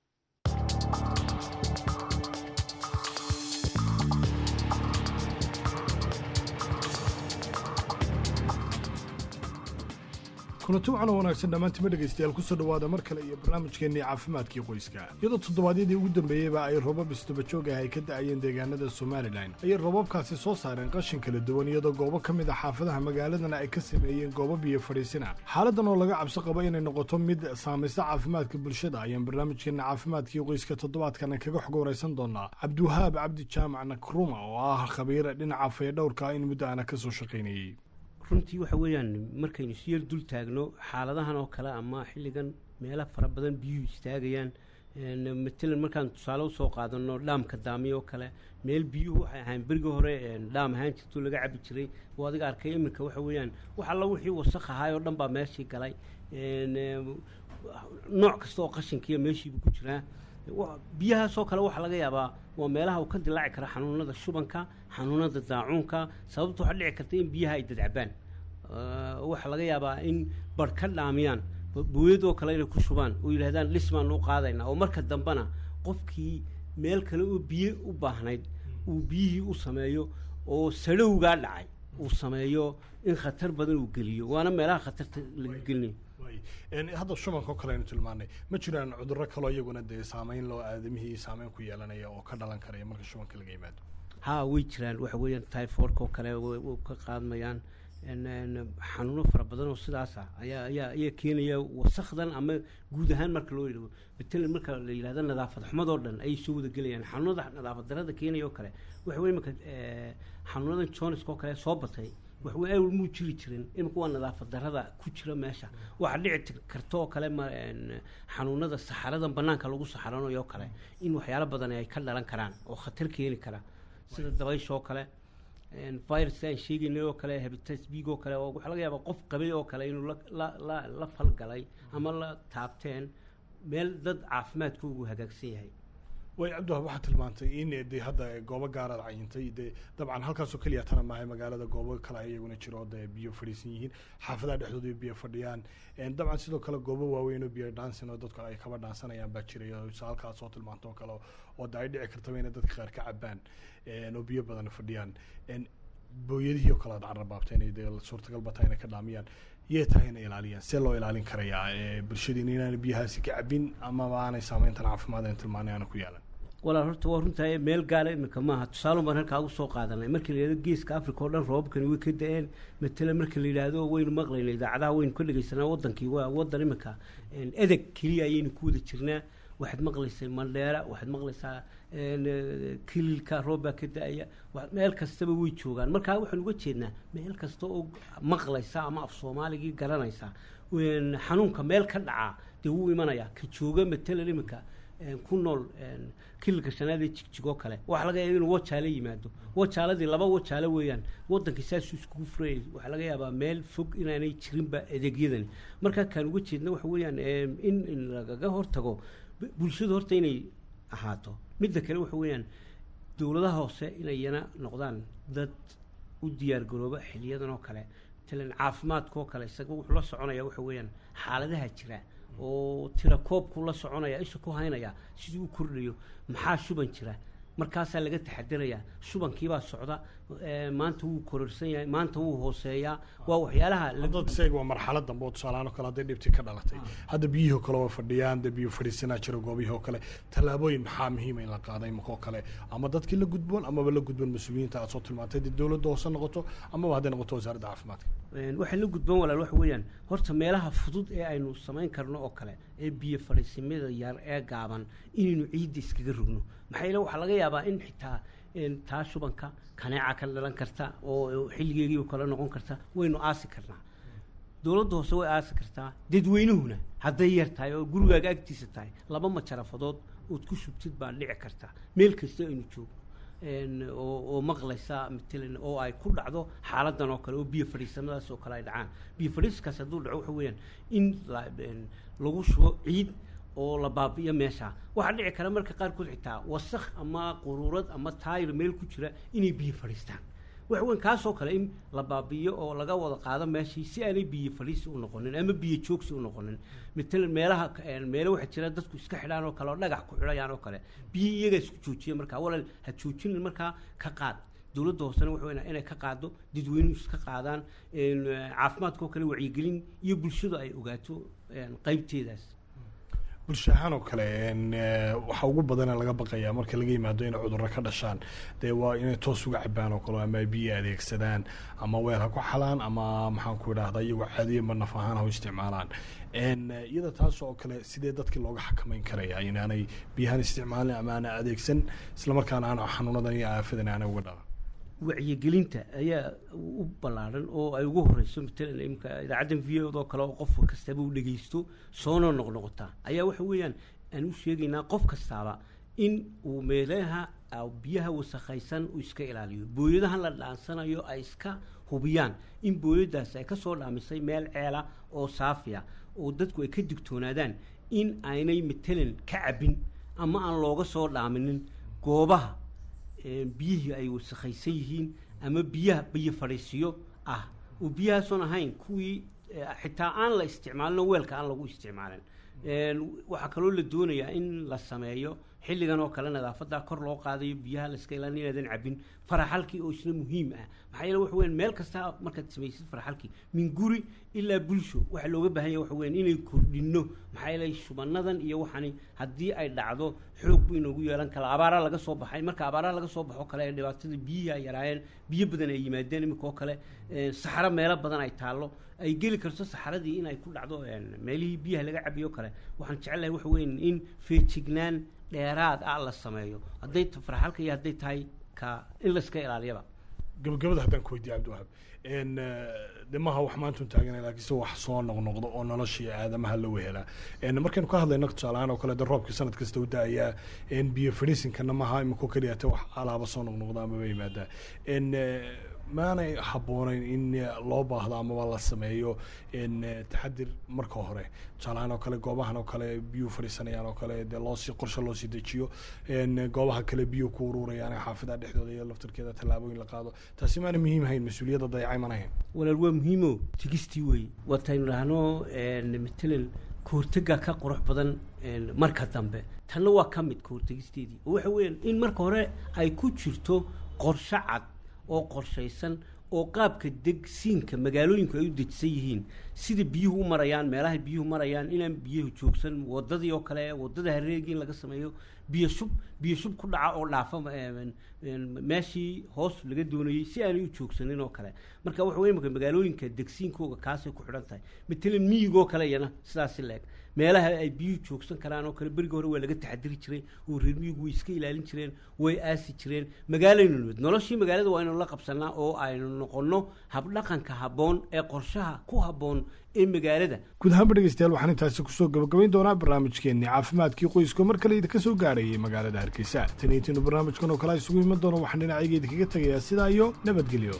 kulanti wacan oo wanaagsan dhammaantima dhegaystayaal kusoo dhowaada mar kale iyo barnaamijkeennii caafimaadkii qoyska iyadoo toddobaadyadii ugu dambeeyeyba ay roobab isdabajoog ah ay ka da'ayeen deegaanada somalilan ayay roobabkaasi soo saareen qashin kala duwan iyadoo goobo ka mid a xaafadaha magaaladana ay ka sameeyeen goobo biyo fadhiisina xaaladan oo laga cabsi qabo inay noqoto mid saamaysta caafimaadka bulshada ayaan barnaamijkeenna caafimaadkii qoyska toddobaadkana kaga xog waraysan doonaa cabdiwahaab cabdi jaamac nakruma oo ah khabiir dhinaca fayadhowrka in muddo aana ka soo shaqaynayey runtii waxa weeyaan markaynu si yar dul taagno xaaladahan oo kale ama xilligan meelo fara badan biyuhu istaagayaan matalan markaan tusaale usoo qaadano dhaamka daamiyo oo kale meel biyuhu waxay ahayn berigii hore dhaam ahaan jirto laga cabi jiray oo adiga arkay iminka waxa weeyaan wax alla wixii wasakh ahaay oo dhan baa meeshii galay nooc kasta oo qashinkiiya meeshiibu ku jiraa biyahaasoo kale waxaa laga yaabaa waa meelaha uu ka dilaaci kara xanuunada shubanka xanuunada daacuunka sababta waxaa dhici karta in biyaha ay dadcabaan waxaa laga yaabaa in bar ka dhaamiyaan booyadoo kale inay ku shubaan oo yidhahdaan dhismaan u qaadayna oo marka dambena qofkii meel kale oo biyo u baahnayd uu biyihii u sameeyo oo sadhowgaa dhacay uu sameeyo in khatar badan uu geliyo waana meelaha khatarta laga gelinayo hadda shubanka oo kale aynu tilmaanay ma jiraan cudurro kaloo iyaguna dee saameyn loo aadamihii saameyn ku yeelanaya oo ka dhalan karaya marka shubanka laga yimaado ha way jiraan waxa weeyaan typhoidka oo kale way ka qaadmayaan xanuuno fara badan oo sidaas ah ayaa ayaa ayaa keenaya wasakdan ama guud ahaan marka loo yidhahdo matalan marka la yidhahdo nadaafad xumadoo dhan ayay soo wada gelayaan xanuunada nadaafad darada keenaya oo kale waxa weeye marka xanuunadan joniska oo kale soo batay wax way awal muu jiri jirin imika waa nadaafad darada ku jira meesha waxaa dhici karta oo kale xanuunada saxaradan banaanka lagu saxaranayo oo kale in waxyaalo badan ay ka dhalan karaan oo khatar keeni kara sida dabaysha oo kale virus aan sheegaynay oo kale hepatitis b oo kale oo waxaa laga yaabaa qof qabay oo kale inuu la la la la falgalay ama la taabteen meel dad caafimaadkoogu hagaagsan yahay way cabdiwahab waxaad tilmaantay in dee hadda goobo gaaraad cayintay dee dabcan halkaasoo keliya tana maahay magaalada goobo kale iyaguna jiro dee biyo fadhiisan yihiin xaafadaha dhexdooda biyo fadhiyaan dabcan sidoo kale goobo waaweyn oo biyo dhaansan oo dadku ay kaba dhaansanayaan baa jiray oo halkaas oo tilmaanto oo kale oo de ay dhici kartaba inay dadka qaar ka cabaan oo biyo badan fadhiyaan booyadihii oo kale aad carrabaabta inay dee suurtagalba tahay inay ka dhaamiyaan yee tahay inay ilaaliyaan see loo ilaalin karayaa bulshadiina inaanay biyahaasi ka cabin amaba aanay saameyntan caafimaad aan tilmaanay aana ku yeelan walaal horta waa runtahay meel gaala imika maaha tusaale baan halkaa ugu soo qaadanay markii la yidhahdo geeska africa oo dhan roobabkani way ka da-een matala marka la yidhaahdo waynu maqlayna idaacadaha waynu ka dhegeysanaa wadankii waa wadan imika edeg keliya ayaynu ku wada jirnaa waxaad maqlaysay mandheera waxaad maqlaysaa kililka roob baa ka da-aya meel kastaba way joogaan markaa waxaan uga jeednaa meel kasta oo maqlaysa ama af soomaaligii garanaysa xanuunka meel ka dhacaa dee wuu imanayaa ka jooga matalan imika ku nool kililka shanaad ee jigjig oo kale waxaa laga yaaba inuu wajaale yimaado wajaaladii laba wajaale weeyaan wadankii saasuu iskugu furayay waxaa laga yaabaa meel fog inaanay jirinba adeegyadani markaa kaan uga jeedna waxa weeyaan in lagaga hortago bulshada horta inay ahaato midda kale waxa weeyaan dowladaha hoose inayana noqdaan dad u diyaargarooba xiliyadan oo kale matalan caafimaadka oo kale isaga wuxuu la soconaya waxa weeyaan xaaladaha jira oo tira koobku la soconaya isha ku haynaya sidii u kordhayo maxaa shuban jira markaasaa laga taxadirayaa shubankiibaa socda maanta wuu kororsan yahay maanta wuu hooseeyaa waa waxyaalaha dad isaga waa marxalad dambe oo tusaalahaan oo kale hadday dhibti ka dhalatay hadda biyihii oo kale waa fadhiyaan dee biyo fadhiisanaa jira goobihii oo kale tallaabooyin maxaa muhiima in la qaaday imika oo kale ama dadkii la gudboon amaba la gudboon mas-uuliyiinta aad soo tilmaantay dee dowladda hoose noqoto amaba hadday noqoto wasaaradda caafimaadka waxay la gudboon walaal waxa weeyaan horta meelaha fudud ee aynu samayn karno oo kale ee biyo fadhiisimada yar ee gaaban inaynu ciidda iskaga rogno maxaa yeele waxaa laga yaabaa in xitaa taa shubanka kaneeca ka dhalan karta oo xilligeegii oo kale noqon karta waynu aasi karnaa dowladda hoose way aasi kartaa dadweynuhuna hadday yar tahay oo gurigaaga agtiisa tahay laba majarafadood ood ku shubtid baa dhici karta meel kasta aynu joogno oo maqlaysa matalan oo ay ku dhacdo xaaladan oo kale oo biyo fadhiisamadaas oo kale ay dhacaan biyo fadhiiskaas hadduu dhaco waxa weeyaan in lagu shubo ciid oo la baabi'iyo meesha waxaa dhici kara marka qaarkood xitaa wasakh ama quruurad ama taayir meel ku jira inay biyo fadhiistaan waxa weyn kaasoo kale in la baabi'iyo oo laga wada qaado meeshii si aanay biyo fadhiisi u noqonin ama biyo joogsi u noqonin matalan meelaha meelo waxaa jira dadku iska xidhaan oo kale oo dhagax ku xidhayaan oo kale biyo iyagaa isku joojiya markaa walaal ha joojinin markaa ka qaad dowladda hoosena waxa weyn inay ka qaado dadweynuhu iska qaadaan caafimaadka oo kale wacyigelin iyo bulshadu ay ogaato qaybteedaas bulsho ahaan oo kale waxaa ugu badana laga baqayaa marka laga yimaado inay cudurro ka dhashaan dee waa inay toos uga cabaan oo kale ama biyo adeegsadaan ama weel ha ku xalaan ama maxaan ku idhaahda iyagoo caadiya ma naf ahaan ha u isticmaalaan iyada taas oo kale sidee dadkii looga xakamayn karaya inaanay biyahan isticmaalin ama aanay adeegsan islamarkaana aan xanuunadan iyo aafadan aanay uga dhalan wacyigelinta ayaa u ballaaran oo ay ugu horeyso matalan imka idaacaddan v o oo kale oo qof kastaba u dhegeysto soona noqnoqotaa ayaa waxa weeyaan aan u sheegaynaa qof kastaaba in uu meelaha biyaha wasakhaysan uu iska ilaaliyo booyadahan la dhaansanayo ay iska hubiyaan in booyadaas ay kasoo dhaamisay meel ceela oo saafiya oo dadku ay ka digtoonaadaan in aynay matalan ka cabin ama aan looga soo dhaaminin goobaha biyihii ay wasakhaysan yihiin ama biyaha biyo fadhiisiyo ah oo biyahaasoon ahayn kuwii xitaa aan la isticmaalin oo weelka aan lagu isticmaalin waxaa kaloo la doonayaa in la sameeyo xilligan oo kale nadaafadda kor loo qaadayo biyaha la iska ilaalin inaadan cabin faraxalkii oo isna muhiim ah maxaa yeele waxa weyan meel kasta markaad samaysid faraxalkii min guri ilaa bulsho waxaa looga baahan yahay waxa weyan inay kordhinno maxaa yeele shubanadan iyo waxani haddii ay dhacdo xoog buu inoogu yeelan kala abaaraa laga soo baxay marka abaaraha laga soo baxo kale ee dhibaatada biyihii ay yaraayeen biyo badan ay yimaadeen iminka oo kale saxaro meelo badan ay taallo ay geli karto saxaradii in ay ku dhacdo meelihii biyaha laga cabiyo kale waxaan jecelahay waxa weyan in feejignaan dheeraad ah la sameeyo hadday faraxalka iyo hadday tahay ka in la iska ilaaliyaba gabagabada haddaan ku weydiiya cabdiwahaab n de maaha wax maantun taaganay laakiinse wax soo noqnoqdo oo noloshii aadamaha la wehelaa n markaynu ka hadlayno tusaalahaan oo kale de roobkii sanad kasta u da-ayaa n biyo fadhiisinkana maaha imiko keliyata wax alaaba soo noqnoqdo amaba yimaadaa n maanay habboonayn in loo baahdo amaba la sameeyo n taxadir marka hore tusaalahaan oo kale goobahan oo kale biyuu fadhiisanayaan oo kale dee loosii qorshe loosii dejiyo n goobaha kale biyuu ku ururayaan ee xaafadaha dhexdooda iyo laftarkeeda tallaabooyin la qaado taasi maana muhiim hayn mas-uuliyadda dayacay mana hayn walaal waa muhiimo tigistii wey wataynu dhahno matalan kahortega ka qurux badan marka dambe tanna waa ka mid kahortegisteedii oo waxa weeyaan in marka hore ay ku jirto qorshe cad oo qorshaysan oo qaabka degsiinka magaalooyinku ay u dejisan yihiin sida biyuhu u marayaan meelaha biyuhu marayaan inaan biyuhu joogsan wadadii oo kale wadada hareergii in laga sameeyo biyo shub biyo shub ku dhaca oo dhaafa meeshii hoos laga doonayey si aanay u joogsanin oo kale marka waxa wey imaka magaalooyinka degsiinkooga kaasay ku xidhan tahay matalan miyigoo kale iyana sidaasi la eg meelaha ay biyuhu joogsan karaan oo kale beriga hore waa laga taxadiri jiray oo reer miyigu way iska ilaalin jireen way aasi jireen magaalaynu nimid noloshii magaalada waa aynu la qabsanaa oo aynu noqonno habdhaqanka habboon ee qorshaha ku habboon ee magaalada guud ahaanba dhegeystayaal waxaan intaasi kusoo gabagabayn doonaa barnaamijkeenii caafimaadkii qoyska mar kale idinka soo gaarayay magaalada hargeysa tan iyo intiinu barnaamijkan oo kale isugu iman doono waxaan dhinacayga idinkaga tegayaa sidaa iyo nabadgelyo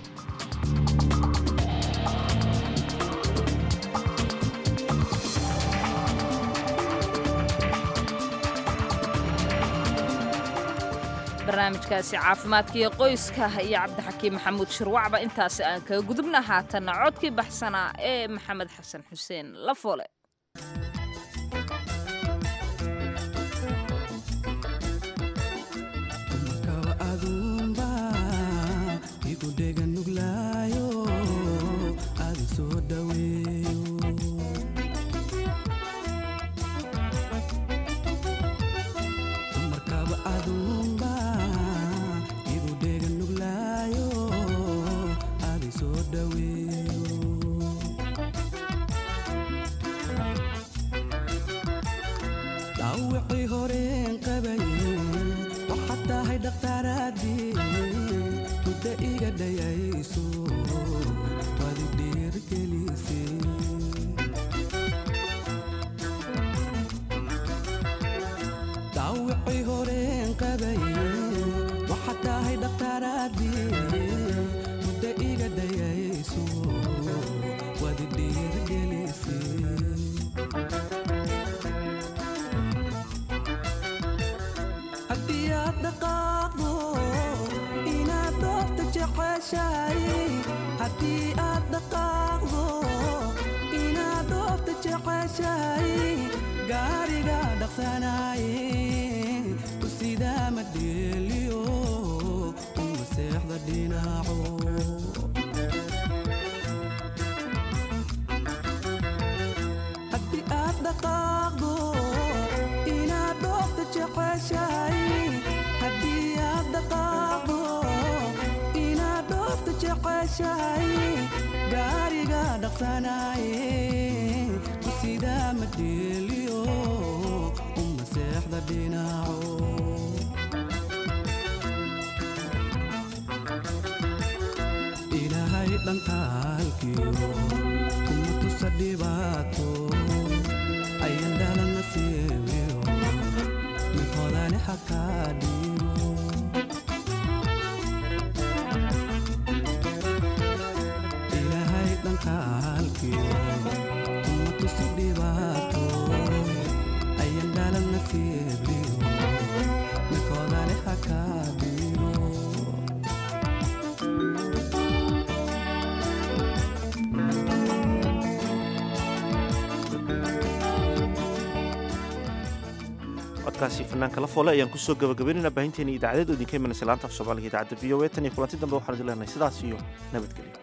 barnaamijkaasi caafimaadka iyo qoyska iyo cabdixakiim maxamuud shirwacba intaasi aan kaga gudubna haatanna codkii baxsanaa ee maxamed xasan xuseen lafoole dhawicii horeen qabaye waxaad tahay dhakhtaaraadii muddo iga dhayayso wadi dhiirgelise dhawicii horeen qabaye waxaad tahay dhakhtaaraadii muddo iga dhayayso wadi dhiirgelise haddii aad dhaqaaqdo inaad doorta jeceshahay haddii aad dhaqaaqdo inaad doorta jeceshahay gaariga dhaqsanaaye ku sidaa ma dheeliyo uma seexda dhinaco haddii aad dhaqaaqdo inaad dhoofta jeceshahay haddii aad dhaqaaqdo inaad dhoofta jeceshahay gaariga dhaqsanaaye ku sidaa ma dheeliyo uma seexda dhinaco ilaahay dhankaalkiyo kuma tusa dhibaato ayan dhalana siibiyo mid hodani xakaa dhiibo ilaahay dhankaalkiyo kuma tusa dhibaato ayan dhalana siibiyo mid hodani xakaa dhiibo codkaasi fanaanka la foole ayaan kusoo gabagabaynayna baahinteena idaacadeed oo idinka imanaysa laanta af soomaaliga idaacadda v o a tan iyo kulanti dambe waxaan idin leenahay sidaas iyo nabadgelyo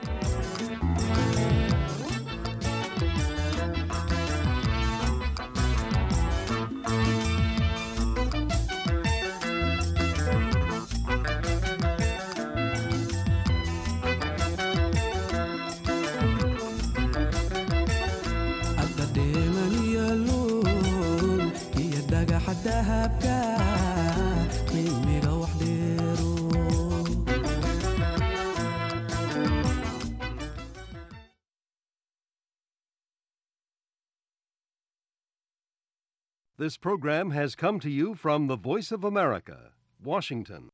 adda dheeman iyo luul iyo dhagaxa dahabka qiimiga wax dheero This program has come to you from the Voice of America, Washington.